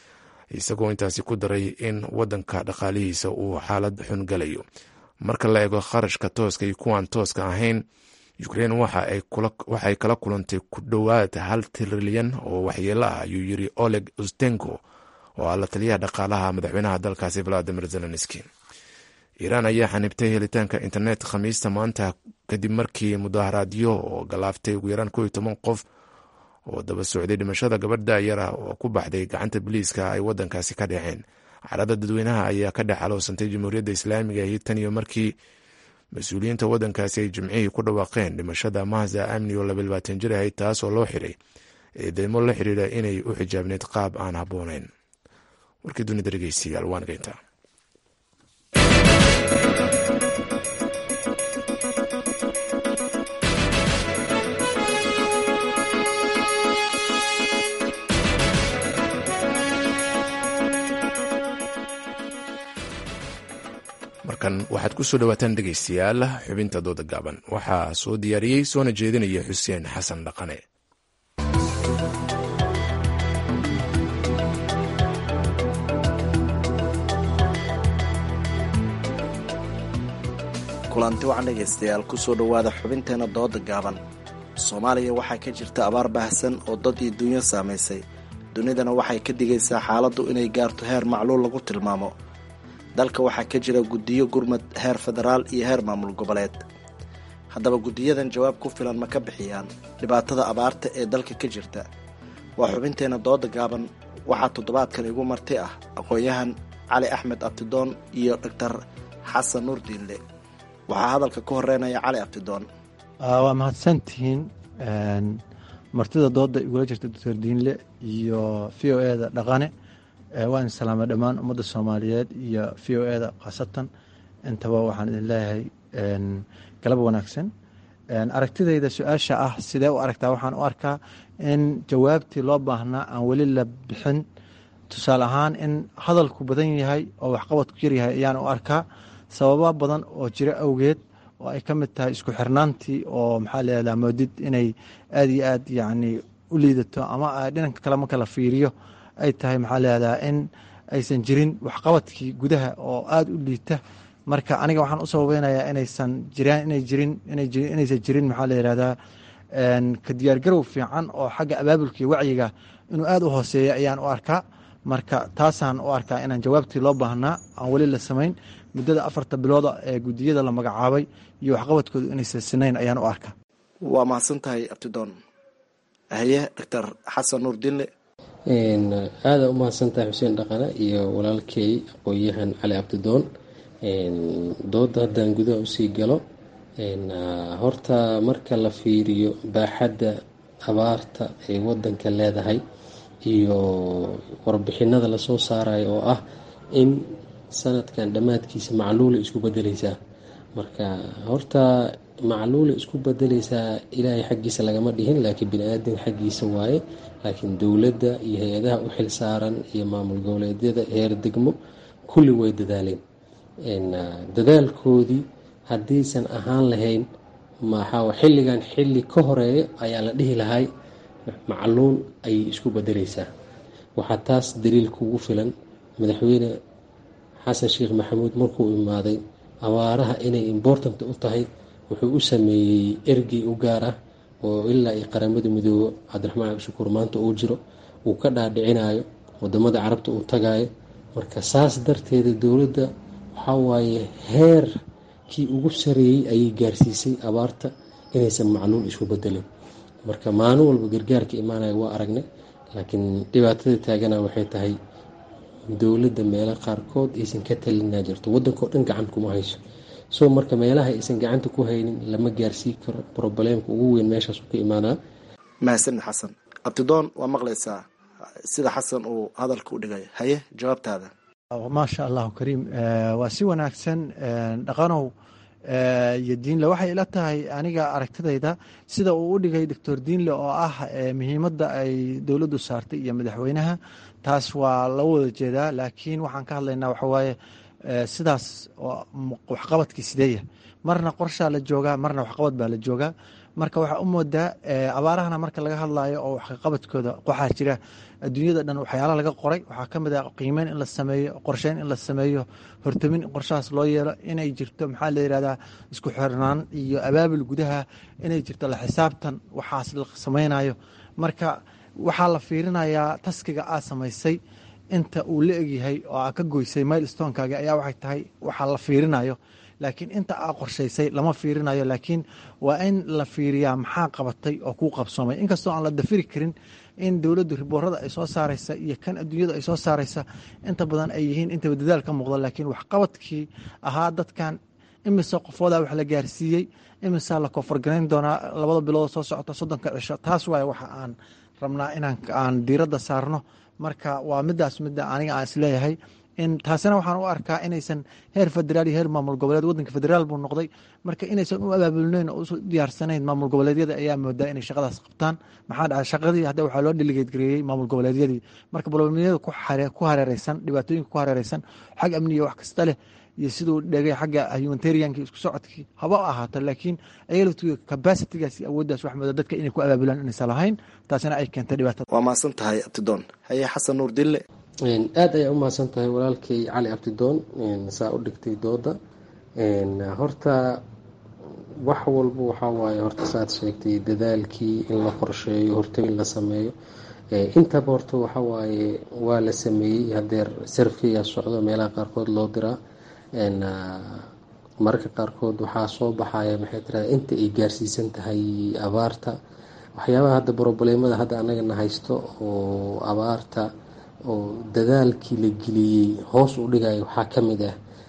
isagoo intaasi ku daray in wadanka dhaqaalihiisa uu xaalad xun galayo marka la eego kharashka tooska iyo kuwaan tooska ahayn ukrein waxa ay kala kulantay ku dhowaad hal trilyan oo waxyeelo ah ayuu yiri oleg ustenko oo ah la taliyaha dhaqaalaha madaxweynaha dalkaasi valadimir zelenski iiraan ayaa xanibtay helitaanka internet khamiista maanta kadib markii mudaharaadyo oo galaaftay ugu yaraan kow iyo toban qof oo daba socday dhimashada gabadh daayara oo ku baxday gacanta boliiska ay wadankaasi ka dhaceen carada dadweynaha ayaa ka dhex aloosantay jamhuuriyadda islaamiga ahi tan iyo markii mas-uuliyiinta wadankaasi ay jimcihii ku dhawaaqeen dhimashada mahza amni oo laba labaatan jir ahayd taasoo loo xiray eedeymo la xiriira inay u xijaabneyd qaab aan habbooneyn warkii dunida dhegeystayaal waan geyntaa markan waxaad ku soo dhawaataan dhegeystayaal xubinta dooda gaaban waxaa soo diyaariyey soona jeedinaya xuseen xasan dhaqane kulanti wacan dhegaystayaal kusoo dhowaada xubinteena dooda gaaban soomaaliya waxaa ka jirta abaar baahsan oo dad iyo dunyo saamaysay dunidana waxay ka digaysaa xaaladdu inay gaarto heer macluul lagu tilmaamo dalka waxaa ka jira guddiyo gurmad heer federaal iyo heer maamul goboleed haddaba guddiyadan jawaab ku filan ma ka bixiyaan dhibaatada abaarta ee dalka ka jirta waa xubinteena dooda gaaban waxaa toddobaadkan igu marti ah aqoon-yahan cali axmed abtidoon iyo doctor xasan nuur diinle waxaa hadalka ka horeynaya cali abtidoon waa mahadsantihiin martida dooda igula jirta doctor diinle iyo v o e da dhaqane waan salaamay dhammaan ummadda soomaaliyeed iyo v o e da khaasatan intaba waxaan idin leeyahay galab wanaagsan aragtidayda su-aasha ah sidee u aragtaa waxaan u arkaa in jawaabtii loo baahnaa aan weli la bixin tusaale ahaan in hadalku badan yahay oo waxqabadku yaryahay ayaan u arkaa sababa badan oo jiro awgeed oo ay ka mid tahay isku xirnaantii oo maxaa leedaa moodid inay aad iyo aad yacni u liidato ama dhinanka kale marka la fiiriyo ay tahay maxaa leedaa in aysan jirin waxqabadkii gudaha oo aada u liita marka aniga waxaan u sababeynayaa inaysan jiraan inay jirin inaysan jirin maxaa la yihahdaa ka diyaargarow fiican oo xagga abaabulka iyo wacyiga inuu aada u hooseeya ayaan u arkaa marka taasaan u arkaa inaan jawaabtii loo baahnaa aan weli la samayn muddada afarta bilooda ee guddiyada la magacaabay iyo waxqabadkoodu inaysan sinayn ayaan u arkaa waa mahadsan tahay abtidoon haye doctor xasan nuur dinle aada u mahadsantahay xuseen dhaqane iyo walaalkey aqoon-yahan cali abdidoon dooda haddaan gudaha usii galo horta marka la fiiriyo baaxadda abaarta ay wadanka leedahay iyo warbixinada lasoo saarayo oo ah in sanadkan dhammaadkiisa macluula isku bedeleysaa marka horta macluula isku bedeleysaa ilaahay xaggiisa lagama dhihin laakiin bini-aadan xaggiisa waaye laakiin dowladda iyo hay-adaha u xil saaran iyo maamul goboleedyada heer degmo kulli way dadaaleen dadaalkoodii haddiisan ahaan lahayn maxaa xilligan xilli ka horeeya ayaa la dhihi lahay macluun ayay isku bedeleysaa waxaa taas daliil kugu filan madaxweyne xasan sheekh maxamuud markuu imaaday abaaraha inay important u tahay wuxuu u sameeyey ergey u gaar ah oo ilaa iyo qaramada midoobo cabdiraxmaan cabdishakuur maanta uu jiro uu ka dhaadhicinayo wadamada carabta uu tagayo marka saas darteeda dowladda waxaa waaye heerkii ugu sareeyey ayay gaarsiisay abaarta inaysan macluul isu bedelin marka maalin walba gargaarka imaanaya waa aragnay laakiin dhibaatada taagana waxay tahay dowladda meelo qaarkood aysan ka talinaa jirto waddankao dhan gacan kuma hayso so marka meelaha aysan gacanta ku haynin lama gaarsii karo probleemka ugu weyn meeshaasu ka imaadaa mahadsanid xasan abtidoon waa maqlaysaa sida xasan uu hadalka u dhigay haye jawaabtaada maasha allahu kariim waa si wanaagsan dhaqanow iyo diinle waxay ila tahay aniga aragtidayda sida uu u dhigay doctor diinle oo ah muhiimadda ay dowladdu saartay iyo madaxweynaha taas waa la wada jeedaa laakiin waxaan ka hadlaynaa waxawaaye sidaas waxqabadkii sideeya marna qorshaa la joogaa marna waxqabad baa la joogaa marka waxaa u moodaa abaarahana marka laga hadlayo oo waxqabadkooda waxaa jira adduunyada dhan waxyaala laga qoray waxaa ka mid ah qiimeyn in la sameeyo qorsheyn in la sameeyo hortamin in qorshahaas loo yeelo inay jirto maxaa la yihahdaa isku xirnaan iyo abaabul gudaha inay jirto la xisaabtan waxaas la sameynayo marka waxaa la fiirinayaa taskiga aa samaysay inta uu la egyahay oo aa ka goysay mile stonekaaga ayaa waxay tahay waxaa la fiirinayo laakiin inta aa qorshaysay lama fiirinayo laakiin waa in la fiiriyaa maxaa qabatay oo kuu qabsoomay inkastoo aan la dafiri karin in dowladdu riboorada ay soo saaraysa iyo kan adduunyadu ay soo saaraysa inta badan ay yihiin intaba dadaal ka muuqda laakiin waxqabadkii ahaa dadkan imise qofoodaa wax la gaarsiiyey imisaa la koonfargarayn doonaa labada bilood soo socota soddonka cisho taas waaye waxa aan rabnaa inaan aan diiradda saarno marka waa midaas midda aniga aan isleeyahay in taasina waxaan u arkaa inaysan heer federaal iyo heer maamul goboleed wadanka federaal buu noqday marka inaysan u abaabulnayn oo u diyaarsanayn maamul goboleedyada ayaa moodaa inay shaqadaas qabtaan maxaa dhacay shaqadii hadda waxaa loo dhiligeed gareeyey maamul goboleedyadii marka bolomiyada ku hareereysan dhibaatooyinka ku hareereysan xag amniga wax kasta leh iyo siduu dhegay xagga humanitarianki isku socodkii haba ahaato laakiin ayaga laftiga capacitigaas iyo awooddaas wax mooda dadka inay ku abaabulaan inaysan lahayn taasina ay keentay dhibaatada waa mahadsan tahay abtidoon haye xasan nuur dille aada ayaa u mahadsan tahay walaalkay cali abdidoon saa u dhigtay dooda horta wax walba waxaa waaye horta saad sheegtay dadaalkii in la qorsheeyo hortagin la sameeyo intaba horta waxaa waaye waa la sameeyey hadeer sarfiyaa socdo meelaha qaarkood loo diraa mararka qaarkood waxaa soo baxaya maxay tirada inta ay gaarsiisan tahay abaarta waxyaabaha hadda broblemada hadda anagana haysto oo abaarta oo dadaalkii la geliyey hoos u dhigaya waxaa ka mid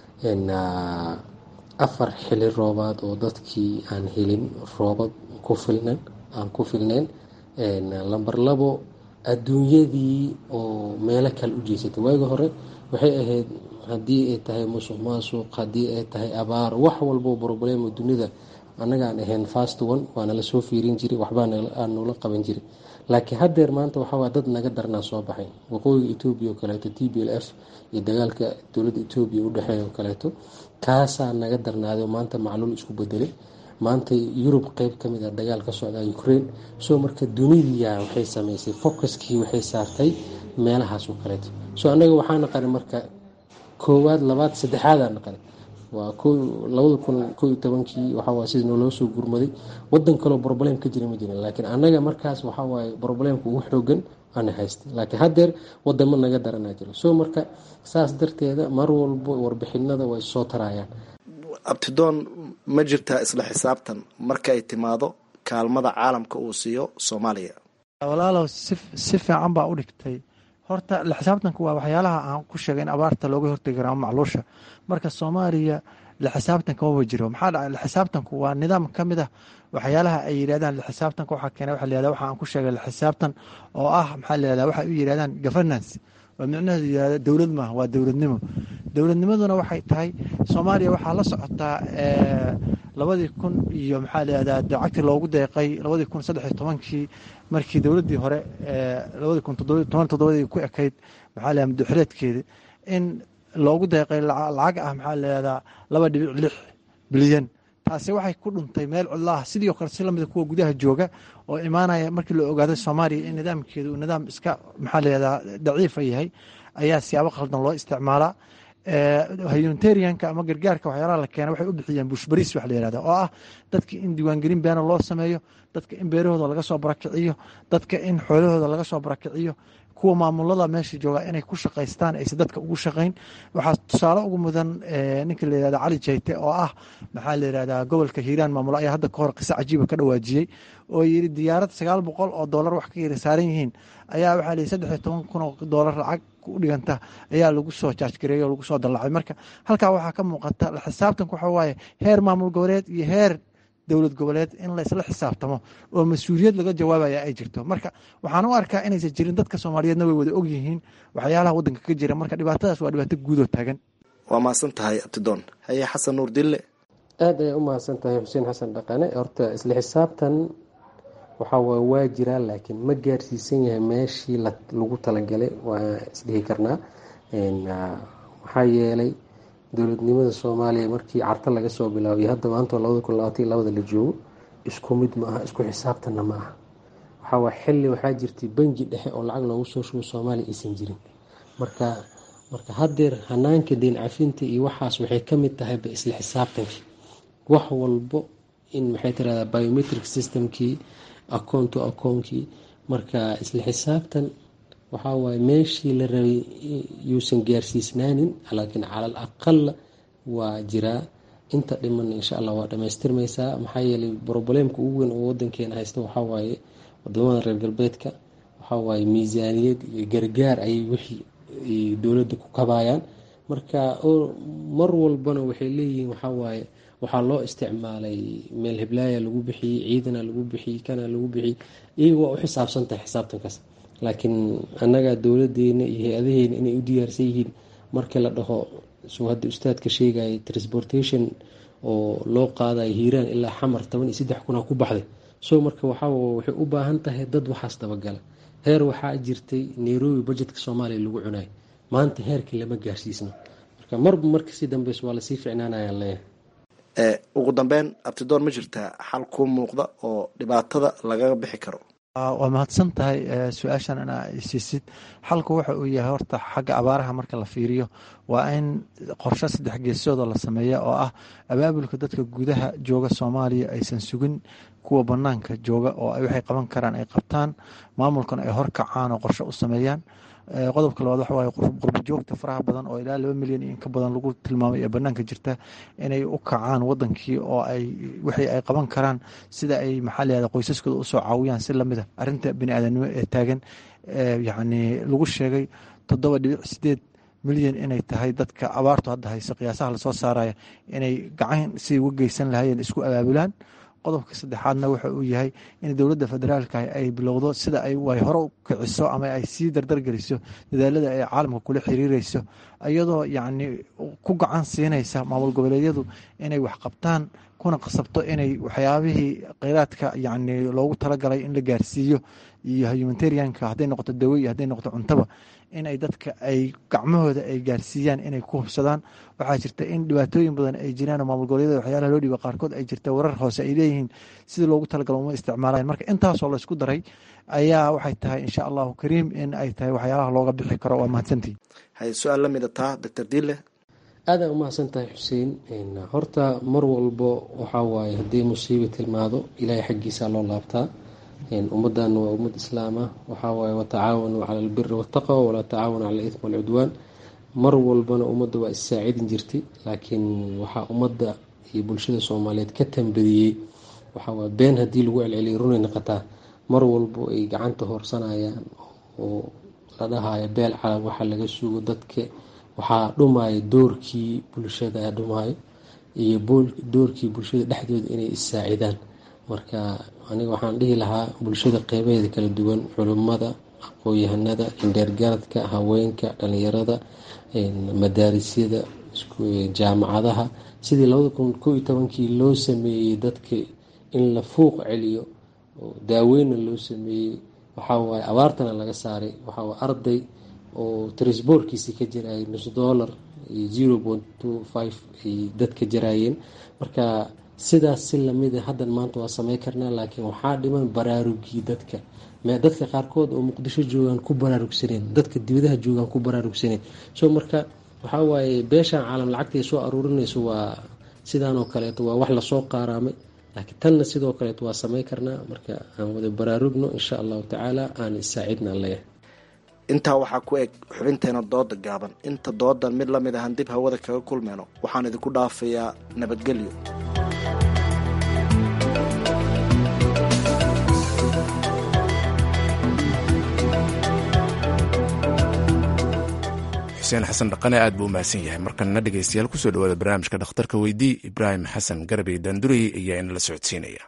ah afar xili roobaad oo dadkii aan helin roobab ku filnan aan ku filnayn lamber labo adduunyadii oo meelo kale u jeysatay waagi hore waxay ahayd haddii ay tahay musuq maasuq haddii ay tahay abaar wax walbo broblema dunida annagaan ahayn fast one waana lasoo fiirin jiray waxbaa nula qaban jiray laakiin haddeer maanta waxawaa dad naga darnaa soo baxay waqooyiga etoobiya oo kaleeto t b l f iyo dagaalka dowladda etoobiya udhexeeya oo kaleeto kaasaa naga darnaaday oo maanta macluul isku bedelay maanta yurub qeyb ka mid a dagaal ka socda ukraine soo marka dunidiya waxay sameysay focuskii waxay saartay meelahaas oo kaleeto soo annaga waxaa naqanay marka koowaad labaad saddexaadaa naqanay waa labada kun ko iyo tobankii waxawaay sida nooloo soo gurmaday wadan kaleo broblem ka jira ma jirin laakiin annaga markaas waxawaaye broblemka ugu xoogan ana haystay laakiin haddeer wadamo naga daranaa jiro soo marka saas darteeda mar walbo warbixinada way soo tarayaan abtidoon ma jirtaa isla xisaabtan marka ay timaado kaalmada caalamka uu siiyo soomaaliya walaalow si fiican baa u dhigtay horta la xisaabtanku waa waxyaalaha aan ku sheegay in abaarta looga hortegi kara macluusha marka soomaaliya la xisaabtanka maba jiro maxaa dhacay la xisaabtanku waa nidaam ka mid ah waxyaalaha ay yidhahdaan la xisaabtanka waxaa keenay waxa la yihahda waxa aan ku sheegay la xisaabtan oo ah maxaa la yihahda waxay u yidhahdaan governance oo micnaheedu yihahda dowlad maaha waa dowladnimo dowladnimaduna waxay tahay soomaaliya waxaa la socotaa labadii kun iyo maxaa la yihahdaa dacagti loogu deeqay labadii kun saddex iyo tobankii markii dowladdii hore labadii kun toban toddobadii ku ekayd maxaa la yihahda madaxuleedkeeda in loogu deeqay lacag ah maxaa la yihahdaa laba dhibic lix bilyan taasi waxay ku dhuntay meel cidlaah sidii kale si lamida kuwa gudaha jooga oo imaanaya markii la ogaaday soomaaliya in nidaamkeedu uu nidaam iska maxaa layihahdaa daciifa yahay ayaa siyaabo khaldan loo isticmaalaa humanitarianka ama gargaarka waxyaalaha la keena waxay u bixiyeen bushbariis wax la yihahda oo ah dadka in diiwaangelin beena loo sameeyo dadka in beerahooda laga soo barakiciyo dadka in xoolahooda laga soo barakiciyo kuwa maamulada meesha jooga inay ku shaqaystaan aysan dadka ugu shaqayn waxaa tusaale ugu mudan ninka la yihahda cali jayte oo ah maxaa la yihahdaa gobolka hiiraan maamulo ayaa hadda kahor qiso cajiiba ka dhawaajiyey oo yiri diyaarad sagaal boqol oo doolar wax ka yara saaran yihiin ayaa waxaa lihi saddex iyo toban kun oo doolar lacag u dhiganta ayaa lagu soo jaajgareeyey oo lagu soo dallacay marka halkaa waxaa ka muuqata la xisaabtanka waxa waaye heer maamul goboleed iyo heer dowlad goboleed in laysla xisaabtamo oo mas-uuliyad laga jawaabaya ay jirto marka waxaan u arkaa inaysan jirin dadka soomaaliyeedna way wada og yihiin waxyaalaha waddanka ka jira marka dhibaatadaas waa dhibaato guudoo taagan waa mahadsan tahay abtidoon haye xasan nuur dille aada ayay u mahadsan tahay xuseen xasan dhaqane horta isla xisaabtan waxaa waay waa jiraa laakiin ma gaarsiisan yahay meeshii lagu talagalay waa isdhihi karnaa maxaa yeelay dowladnimada soomaaliya markii carta laga soo bilaabay hadda maanta labada kun labaatan labada la joogo isku mid ma aha isku xisaabtanna ma aha waxaa waa xilli waxaa jirtay bangi dhexe oo lacag loogu soo shubo soomaaliya aysan jirin marka marka haddeer hanaanka deen cafinta iyo waxaas waxay ka mid tahayba isla xisaabtankii wax walbo in maxay tirahdaa biometric systemkii acoon to acoonkii marka isla xisaabtan waxaa waaye meeshii la rabay yuusan gaarsiisnaanin laakiin calal aqala waa jiraa inta dhiman insha allah waa dhamaystirmaysaa maxaa yeelay broblемka ugu weyn oo wadankeena haysta waxaa waaye wadamada reer galbeedka waxaa waaye miisaaniyad iyo gargaar ayay wixii dowladda ku kabayaan marka mar walbana waxay leeyihiin waxaa waaye waxaa loo isticmaalay meel heblaaya lagu bixiyey ciidana lagu bixiyey kana lagu bixiyey iyaga waa u xisaabsan tahay xisaabtankaas laakiin annaga dowladeena iyo hay-adaheena inay u diyaarsan yihiin markii la dhaho suu hadda ustaadka sheegaya transportation oo loo qaadayo hiiraan ilaa xamar toban iyo saddex kuna ku baxday so marka waxaa waxay u baahan tahay dad waxaas dabagala heer waxaa jirtay nairobi budgetka soomaaliya lagu cunayo maanta heerkii lama gaarsiisno marka marba markasii dambeys waa lasii ficnaanayaan leeyahay ugu dambeyn abtidoon ma jirtaa xal kuu muuqda oo dhibaatada lagaga bixi karo waa mahadsan tahay su-aashan inaa siisid xalku waxa uu yahay horta xagga abaaraha marka la fiiriyo waa in qorshe saddex geesoodoo la sameeya oo ah abaabulka dadka gudaha jooga soomaaliya aysan sugin kuwa banaanka jooga oo waxay qaban karaan ay qabtaan maamulkan ay horkacaan oo qorshe u sameeyaan qodobka labaad waxa waaye qurbo joogta faraha badan oo ilaa laba milyan iyo inka badan lagu tilmaamay ee banaanka jirta inay u kacaan wadankii oo ay wixii ay qaban karaan sida ay maxaa layihahda qoysaskooda usoo caawiyaan si lamida arrinta bini aadanimo ee taagan yacni lagu sheegay toddoba dhibic sideed milyan inay tahay dadka abaartu hadda hayso qiyaasaha lasoo saaraya inay gacan si uga geysan lahaayeen isku abaabulaan qodobka saddexaadna waxa uu yahay in dowladda federaalka ay bilowdo sida ay hore u kiciso ama ay sii dardargeliso dadaalada ay caalamka kula xiriireyso iyadoo yacni ku gacan siinaysa maamul goboleedyadu inay wax qabtaan kuna qasabto inay waxyaabihii kheyraadka yacni loogu talagalay in la gaarsiiyo iyo humanitarianka hadday noqoto dawo iyo hadday noqoto cuntaba in ay dadka ay gacmahooda ay gaarsiiyaan inay ku hubsadaan waxaa jirta in dhibaatooyin badan ay jiraan oo maamul goboleedyada waxyaalaha loo dhiiba qaarkood ay jirta warar hoose ay leeyihiin sidii loogu talagalo uma isticmaalayan marka intaasoo laysku daray ayaa waxay tahay insha allahu kariim in ay tahay waxyaalaha looga bixi karo waa mahadsantii hay su-aal la mida taa doctor dille aada u mahadsan tahay xuseen horta mar walbo waxaa waaye haddii musiiba tilmaado ilaahay xaggiisa loo laabtaa ummaddan waa ummad islaam ah waxaa waaye watacaawanuu cala albiri waataqwa walaa tacaawanu cala ithmi walcudwaan mar walbana ummadda waa issaacidin jirtay laakiin waxaa ummadda iyo bulshada soomaaliyeed ka tambadiyey waxaa waaye been haddii lagu celceliyo runay noqotaa mar walbo ay gacanta hoorsanayaan oo la dhahayo beel calab waxaa laga sugo dadka waxaa dhumaayo doorkii bulshada dhumaayo iyo doorkii bulshada dhexdooda inay issaacidaan marka aniga waxaan dhihi lahaa bulshada qeybaheeda kala duwan culimmada aqoon-yahanada indheergaradka haweenka dhalinyarada madaarisyada jaamacadaha sidii labada kun koo iyo tobankii loo sameeyey dadka in la fuuq celiyo oo daaweyna loo sameeyey waxaa waaye abaartana laga saaray waxaa waaye arday oo trisboorkiisii ka jirayay nus dollar iyo zero point two five ay dadka jaraayeen marka sidaas si lamid a haddan maanta waa samey karnaa laakiin waxaa dhiman baraarugii dadka dadka qaarkood oo muqdisho joogaan ku baraarugsaneen dadka dibadaha joogaan ku baraarugsaneen so marka waxaa waaye beeshaan caalam lacagta ay soo aruurinayso waa sidaan oo kaleeto waa wax lasoo qaaraamay laakiin tanna sidoo kaleeto waa samey karnaa marka aan wada baraarugno insha allahu tacaala aan isaacidna leeyahay intaa waxaa ku eg xubinteena dooda gaaban inta doodan mid lamid ahan dib hawada kaga kulmeyno waxaan idinku dhaafayaa nabadgelyo xuseen xasan dhaqane aad buu umahadsan yahay markanna dhegeystayaal kusoo dhawaada barnaamijka dhakhtarka weydii ibraahim xasan garabey daandurey ayaa inala socodsiinaya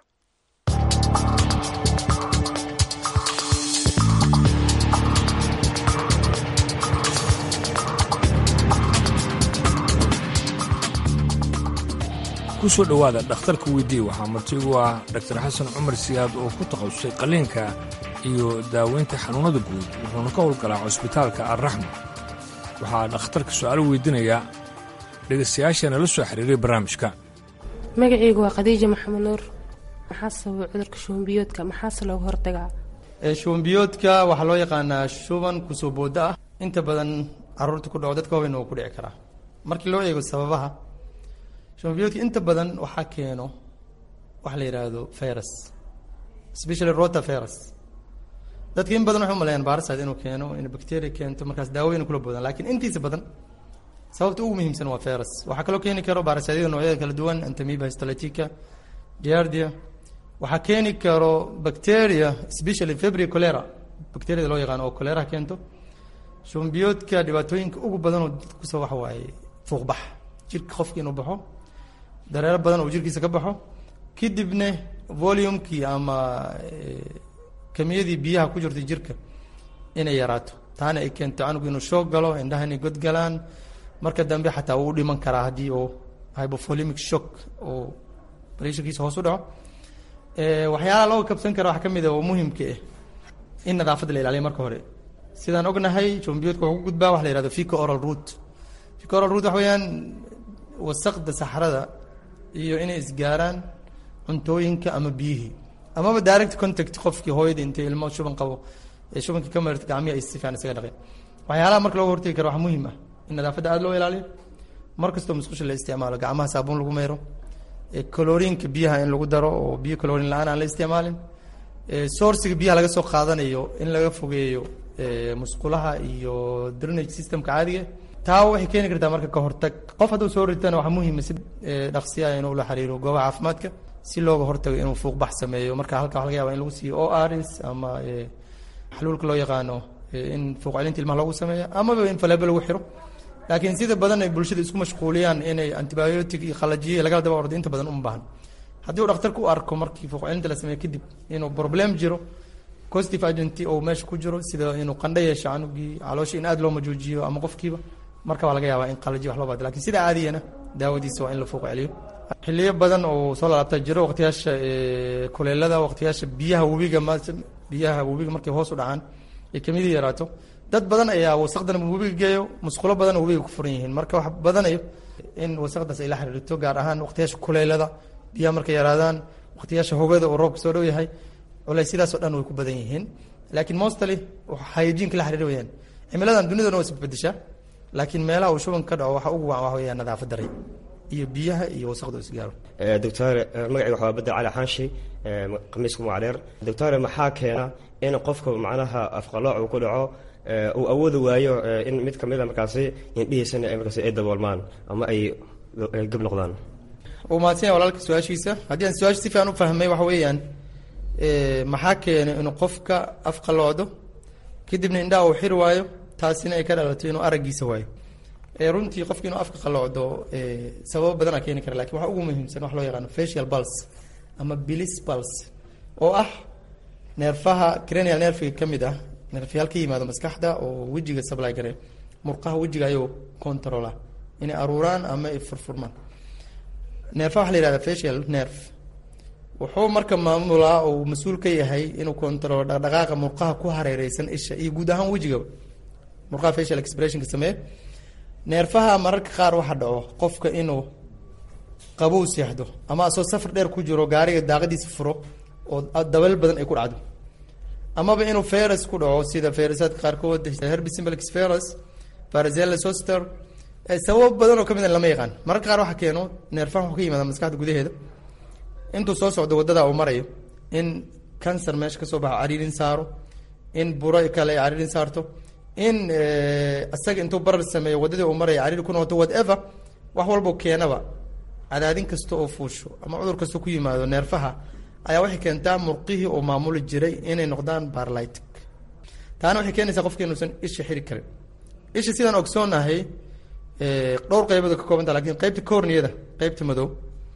kusoo dhowaada dhakhtarka weydii waxaa martigu ah dhaktar xasan cumar siyaad oo ku takhasusay qalliinka iyo daaweynta xanuunnada guud wuxuuna ka howlgalaa cusbitaalka alraxma waxaa dhakhtarka su-aalo weydiinayaa dhegaystayaashaena la soo xiriiray barnaamijka magacaygu waa khadiija maxamed nuur maxaa sababa cudurka shubanbiyoodka maxaase looga hortagaa shubanbiyoodka waxaa loo yaqaanaa shuban kusoo booda ah inta badan caruurta ku dhaco dadka waaweyn oo ku dhici karaa markii loo eego sababaha shubanbiyoodka inta badan waxaa keeno waxa la yidhaahdo virus especially rota virus dadka in badan waxay umaleeyaan bariside inuu keeno in bacteria keento markaas daawooyin kula boodaan laakiin intiisa badan sababta ugu muhiimsan waa virus waxaa kaloo keeni karo barisidada noocyada kala duwan antamiba histolytica giardia waxaa keeni karo bacteria especially febri cholera bacteriada loo yaqaano oo cholera keento shubanbiyoodka dhibaatooyinka ugu badan oo dadka kusoo waxa waaye fuuqbax jirka qofka inuu baxo dareero badan oo jirkiisa ka baxo kadibna volumekii ama kamiyadii biyaha ku jirta jirka inay yaraato taana ay keento canugu inuu shoog galo indhaha inay godgalaan marka dambe xataa wuu dhiman karaa haddii oo hypovolemic shock oo pressurkiisa hoos u dhaco waxyaalaha looga kabsan kara waxaa ka mid a oo muhimka ah in nadaafadda la ilaaliyo marka hore sidaan ognahay jombiyoodka wuxuu ku gudbaa waxa la yihahdo fico oral root fico oral root waxa weeyaan wasaqda saxrada iyo inay isgaaraan cuntooyinka ama biyihii amaba direct contact qofkii hooyada intay ilmo shuban qabo ee shubankii ka marirta gacmihi ay si fiican isaga dhaqeen waxyaalaha marka looga hortagi karo waxaa muhiim ah in nadaafadda aada loo ilaaliyo mar kastoo musqusha la isticmaalo gacmaha saabuun lagu mayro coloriinka biyaha in lagu daro oo biyo colorin la-aan aan la isticmaalin sourciga biyaha laga soo qaadanayo in laga fogeeyo musqulaha iyo drainage systemka caadiga taa waxay keeni kartaa marka ka hortag qof hadduu soo ritana waxaa muhiima si dhaqsiya inuu la xiriiro goobaha caafimaadka si looga hortago inuu fuuqbax sameeyo marka halka waxa laga yaba in lagu siiyo o rs ama xaluulka loo yaqaano in fuuq celinta ilmaha loogu sameeyo amaba in faleebo lagu xiro laakiin sida badan ay bulshada isku mashquuliyaan inay antibiotic iyo qalajiye lagala daba ordo inta badan uma baahan haddii uu dhakhtarku u arko markii fuuq celinta la sameeyo kadib inuu problem jiro positive agent oo meesha ku jiro sida inuu qandho yeesho canugii caloosha in aada loo majoojiyo ama qofkiiba marka waa laga yaabaa in qalajiye wax loo baado lakin sida caadiyana daawadiisa waa in la fuuq celiyo xiliyo badan oo soo lalaabta jiro waqtiyaasha kuleelada waqtiyaasha biyaha webiga m biyaha webiga markay hoos u dhacaan ay kamidii yaraato dad badan ayaa wasaqdan webiga geeyo musqulo badan webiga ku furan yihiin marka wax badanayo in wasaqdaas ay la xiriirto gaar ahaan waqtiyaasha kuleelada biyaha markay yaraadaan waqtiyaasha hogada oo roobka soo dhow yahay culey sidaasoo dhan way ku badan yihiin laakiin mostly hayajiinka la xiriir weyaan cimiladan dunidana waa isbedeshaa laakiin meelaha uu shuban ka dhaco waxa ugu wacan waxa weeyaan nadaafad daray iyo biyaha iyo wasaqda isgaaro doctor magacayga waxaa bedel cali xaanshi khamiiska mucadheer doctor maxaa keena in qofka macnaha afqalooc uu ku dhaco uu awoodi waayo in mid kamid a markaasi indhihiisana ay markaasi ay daboolmaan ama ay gab noqdaan uu mahadsan yahay walaalka su-aashiisa haddii aan su-aasha si fiican u fahmay waxa weeyaan maxaa keenay inuu qofka afqaloocdo kadibna indhaha uu xiri waayo taasina ay ka dhalato inuu araggiisa waayo runtii qofki inuu afka qaloocdo sababo badanaa keeni kara lakin waxa ugu muhiimsan wax loo yaqaano facial pulse ama bilis pulse oo ah neerfaha cranial nerfiga ka mid ah neerfayaal ka yimaado maskaxda oo wejiga supply gare murqaha wejiga ayuu controla inay aruuraan ama ay furfurmaan neerfaha waxa la yihahda facial nerve wuxuu marka maamulaa oo mas-uul ka yahay inuu controlo dhaqdhaqaaqa murqaha ku hareereysan isha iyo guud ahaan wejigaba murqaha facial expressionka sameeye neerfaha mararka qaar waxa dhaco qofka inuu qabow seexdo ama asoo safar dheer ku jiro gaariga daaqadiisa furo oo dabeel badan ay ku dhacdo amaba inuu virus ku dhaco sida virusaadka qaarkood herpes simplex virus varicella zoster sababo badan oo kamid a lama yaqaan mararka qaar waxaa keeno neerfaha wuxuu ka yimaada maskaxda gudaheeda intuu soo socdo wadada uu marayo in cancer meesha kasoo baxo cariirin saaro in buro kale ay cariirin saarto in isaga intuu barar sameeyo wadadii uu marayo cariiri ku noqoto whatever wax walbo keenaba cadaadin kasta oo fuusho ama cudur kasta ku yimaado neerfaha ayaa waxay keentaa murqihii oo maamuli jiray inay noqdaan barlytic taana waxay keenaysaa qofka inuusan isha xiri karin isha sidaan ogsoonahay dhowr qaybood ka koobanta lakin qaybta corniyada qaybta madow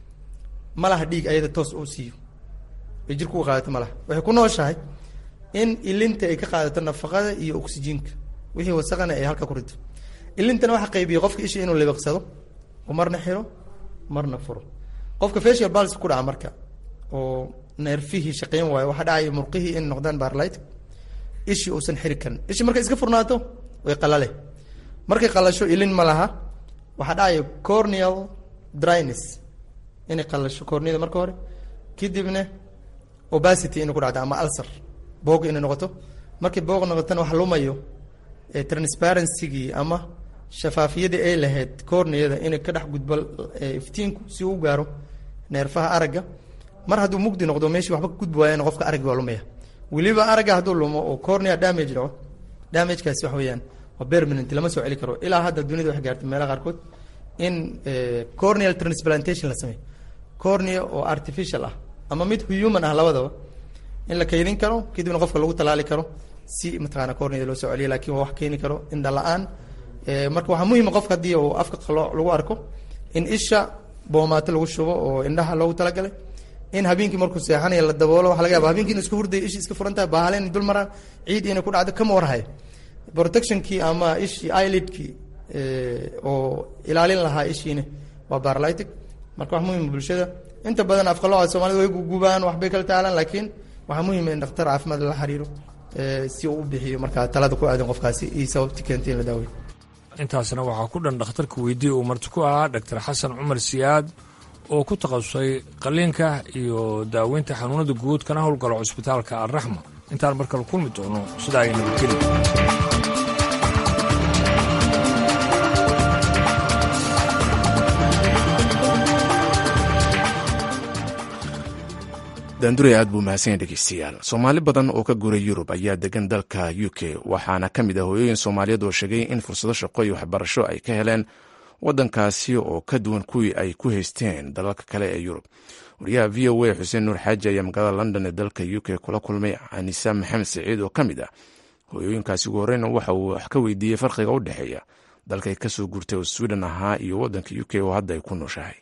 ma laha dhiig ayada toos uu siiyo ay jirku u qaadato ma laha waxay ku nooshahay in ilinta ay ka qaadato nafaqada iyo oxygenka wixii wasaqana ay halka ku rito ilintana waxa qaybiya qofka isha inuu libiqsado oo marna xiro marna furo qofka facial pulse ku dhaca marka oo neerfihii shaqeyn waayo waxaa dhacaya murqihii in noqdaan barlight ishii uusan xiri karin ishii markay iska furnaato way qalale markay qalasho ilin ma laha waxaa dhacaya corneal dryness inay qalasho corneada marka hore kadibna obacity inay ku dhacdo ama ulcer boog inay noqoto markay boog noqotana wax lumayo transparencygii ama shafaafiyadii ay lahayd corneada inay ka dhex gudbo iftiinku si uu gaaro neerfaha aragga mar hadduu mugdi noqdo meeshii waxba ka gudbi waayana qofka araggi waa lumaya weliba aragga hadduu lumo oo cornea damage dhaco damagekaasi wax weeyaan waa permanent lama soo celi karo ilaa hadda dunida waxay gaartay meelaha qaarkood in corneal transplantation la sameeyo cornea oo artificial ah ama mid human ah labadaba in la kaydin karo kadibna qofka lagu talaali karo si mataqaana cornea loo soo celiyo lakin waa wax keeni karo indha la-aan marka waxaa muhima qofka haddii uu afka qalooc lagu arko in isha boomaato lagu shubo oo indhaha loogu talagalay in habeenkii markuu seexanayo la daboolo waxa laga yaba habeenkii inu iska hurdayo ishi iska furan tahay baahalen dul maraan ciid inay ku dhacdo kama warhayo protectionkii ama ishii eyelidkii oo ilaalin lahaa ishiina waa barlytic marka wax muhima bulshada inta badan afqalooca soomaalida way gugubaan waxbay kala taalaan laakiin waxaa muhima in dhakhtar caafimaad lala xiriiro si uu u bixiyo markaa talada ku aadan qofkaasi iyo sababti keentay in la daaweyo intaasna waxaa ku dhan dhakhtarka weydii uu marti ku ahaa dhaktar xasan cumar siyaad oo ku takhasusay qaliinka iyo daaweynta xanuunada guud kana howlgalo cusbitaalka alraxma intaan markale kulmi doono sidaa ay nabadgeli daandurey aad buu mahadsan yahay dhegeystayaal soomaali badan oo ka guuray yurub ayaa degan dalka u k waxaana ka mid ah hooyooyin soomaaliyeed oo sheegay in fursado shaqo iyo waxbarasho ay ka heleen waddankaasi oo ka duwan kuwii ay ku haysteen dalalka kale ee yurub wariyaha v o a xuseen nuur xaaji ayaa magaalada london ee dalka u k kula kulmay anisa maxamed saciid oo ka mid ah hooyooyinkaasi ugu horreyna waxa uu wax ka weydiiyey farqiga u dhexeeya dalkay kasoo guurtay oo sweden ahaa iyo waddanka u k oo hadda ay ku nooshahay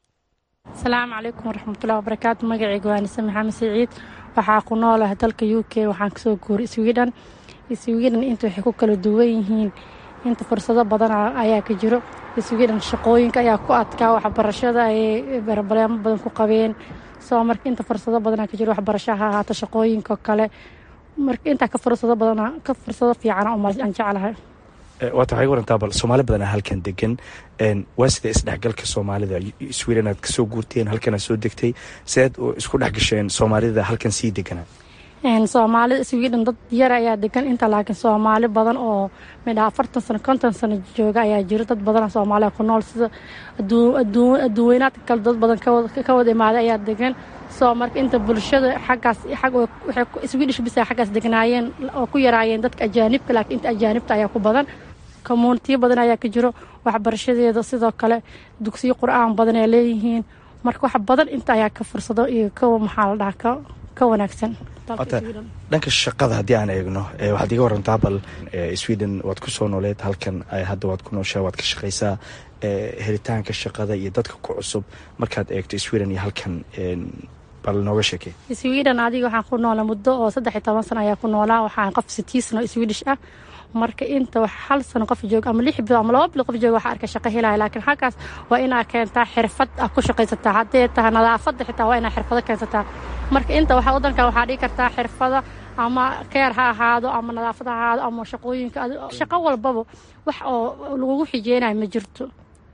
asalaamu calaykum waraxmatullahi wabarakaatu magacayga waa anise maxamed saciid waxaa ku noolaha dalka u k waxaan kasoo guuray sweden sweden inta waxay ku kala duwan yihiin inta fursado badan ayaa ka jiro sweden shaqooyinka ayaa ku adkaa waxbarashada ayay barbaleemo badan ku qabeen soo marka inta fursado badanaa ka jiro waxbarasho ha ahaato shaqooyinka kale marka intaa ka fursado badan ka fursado fiicana aan jeclahay waata waxay warantaa bal soomaali badanaa halkan degan waa sida isdhexgalka soomaalida sweden aad kasoo guurteen halkan aad soo degtay siaad isku dhex gasheen soomaalida halkan sii deganaa soomaalida sweden dad yar ayaa degan inta laakiin soomaali badan oo midha afartan sano konton sano jooga ayaa jiro dad badan soomaaliya ku nool sida adduunweynaadka kale dad badan ka wada imaaday ayaa degan soo marka inta bulshada xaggaas swedish bisa xaggaas degnaayeen oo ku yaraayeen dadka ajaanibka laakiin inta ajaanibta ayaa ku badan communitiyo badan ayaa ka jiro waxbarashadeeda sidoo kale dugsiyo qur-aan badan ay leeyihiin marka wax badan inta ayaa ka fursado iyo ka maxaa la dhaha ka wanaagsan dhanka shaqada haddii aan eegno waxaad iga warantaa bal sweden waad ku soo nooleed halkan hadda waad ku nooshaa waad ka shaqaysaa helitaanka shaqada iyo dadka ku cusub markaad eegto sweden iyo halkan bal nooga sheekey sweden adiga waxaan ku noolaa muddo oo saddex iyo toban sano ayaa ku noolaa waxaan qof sitiisno swedish ah marka inta wax hal sano qof jooga ama lix bilood ama laba bilood qof jooga waxaa arka shaqo helaya laakiin halkaas waa inaa keentaa xirfad ah ku shaqaysataa haddee tahay nadaafadda xitaa waa inaa xirfado keensataa marka inta waxa waddanka waxaa dhigi kartaa xirfada ama keer ha ahaado ama nadaafad ha ahaado ama shaqooyinka shaqo walbaba wax oo lagugu xijeenayo ma jirto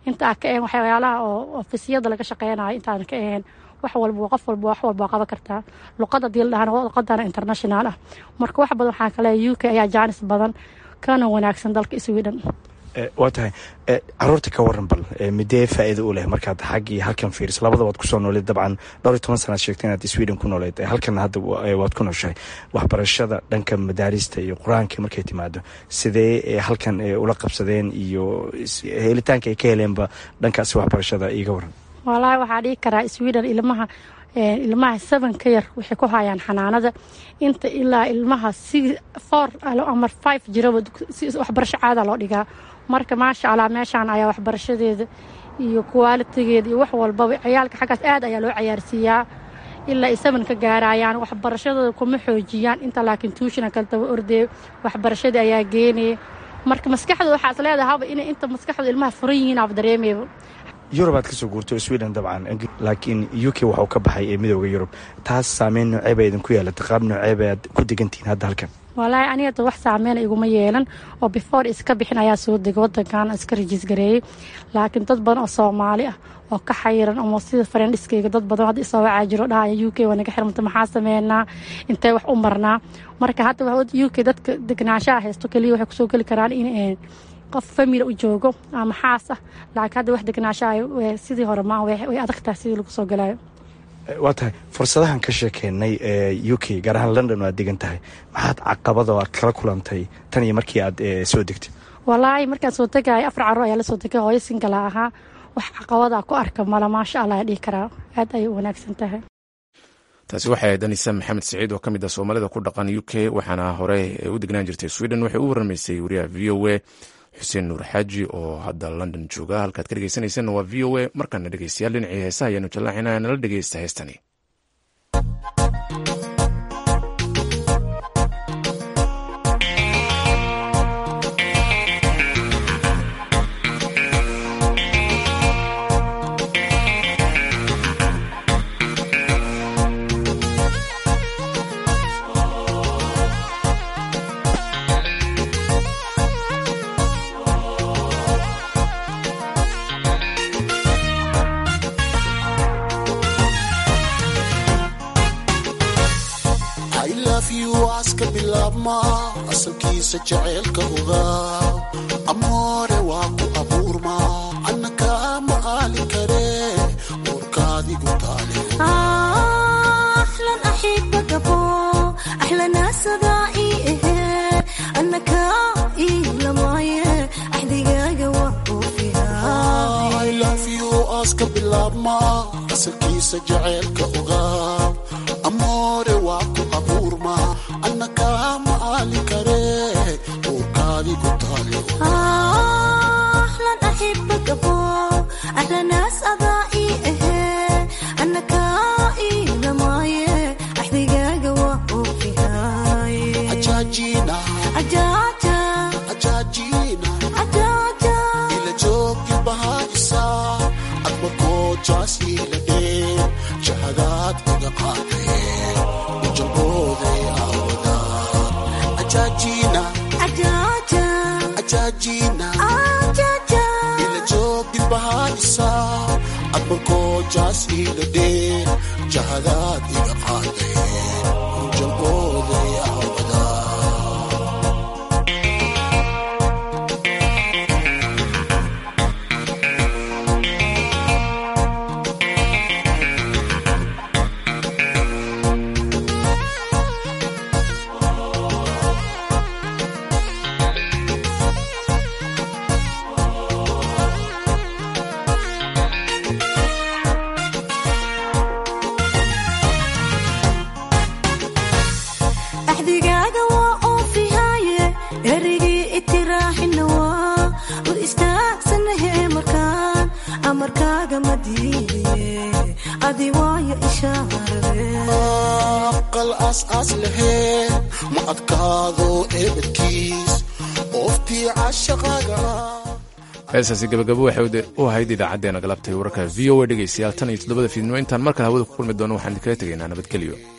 inta aan ka ahayn waxyaalaha oo ofisiyada laga shaqeynayo intaan ka ahayn wax walba qof walba wax walba qaban kartaa luqada hadii la dhahana luqadana international ah marka wax badan waxaa kale u k ayaa jaanis badan kana wanaagsan dalka sweden waa tahay caruurta ka waran bal midee faa'iida u leh markaad xag iyo halkan fiiriso labada waad kusoo nooleed dabcan dhowr iyo toban sanaad sheegtay inaad sweden ku nooleed halkan hadda waad ku nooshahay waxbarashada dhanka madaarista iyo qur-aanka markay timaado sidee halkan ula qabsadeen iyo helitaanka ay ka heleenba dhankaasi waxbarashada iiga waran wallaahi waxaa dhihi karaa sweden ilmaha ilmaha seven ka yar waxay ku hayaan xanaanada inta ilaa ilmaha si four ama five jiraba waxbarasho caada loo dhigaa marka maasha allah meeshaan ayaa waxbarashadeeda iyo kuwaalitigeeda iyo wax walbaba ciyaalka xaggaas aad ayaa loo cayaarsiiyaa ilaa ay seven ka gaarayaan waxbarashadooda kuma xoojiyaan inta laakiin tuushina kaltaba ordee waxbarashadii ayaa geenaya marka maskaxdooda waxaa is leedahay haba inay inta maskaxdooda ilmaha furan yihiin aab dareemayba yurub aad kasoo guurto sweden dabcan laakiin u k waxuu ka baxay ee midooda yurub taas saameyn nooceeba idinku yeelata qaab nooceeba aad ku degantihiin hadda halkan walaahi aniga wax saameyn iguma yeelan oo before iska bixin ayaa soo degay wadankan iska rajiis gareeyey laakiin dad badan oo soomaali ah oo ka xayiran ama sida farendhiskayga dad badan hadda isoo wacaa jiro dhahaya u k waa naga xirmanta maxaa sameynaa intee wax u marnaa marka hadda u k dadka degnaanshaha haysto keliya waxay kusoo geli karaan in qof famili u joogo ama xaas ah laakiin hadda wax degnaashaha sidii hore maaha way adagtahay sidii lagu soo galayo waa tahay fursadahan ka sheekeynay ee u k gaar ahaan london oo aad degan tahay maxaad caqabado aad kala kulantay tan iyo markii aad soo degtay walaahi markaan soo tegaya afar carruur ayaa la soo degay hooyo singala ahaa wax caqabada ku arka mala maasha allah dhihi karaa aad ayay u wanaagsan tahay taasi waxay ahayd anisa maxamed saciid oo ka mid ah soomaalida ku dhaqan u k waxaana hore u degnaan jirtay sweden waxay u waramaysay wariyaha v o a xuseen nuur xaaji oo hadda london jooga halkaad ka dhegeysanaysanna waa v o a markaana dhegeystayaal dhinacii heesaha ayaanu jallaacinaya nala dhegeysta heestani aska bilaabma asalkiisa jaceylka ogaa amoore waa ku abuurma annaka ma aali kare uurkaadigu taale aska bilaabma asalkiisa jaceylka ogaa amoore waa ku abuurma annaka ma aali kare uurkaadigu taale ila joogi bahaisa adma koojaas ila dhee jahadaad iga qaadee ujalbooday aawada ajaajina ajaajina ila joogi bahaisa adma koojaas ila dhee jahadaad iga qaadee ujalbooday aawada axdigaaga waa oofihaaye erigii itiraaxina waa u istaagsanahe markaan amarkaaga ma diidaye adi waayo ishaarade aqal aas-aas lahee ma adkaado eebadkiis ooftii cashaqaaga heestaasi gabagabo waxay u ahayd idaacaddeenna galabtay wararka v o a dhegeystayaal tan iyo toddobada fiidnimo intaan markale hawada ku kulmi doono waxaan idinkaga tegaynaa nabadgelyo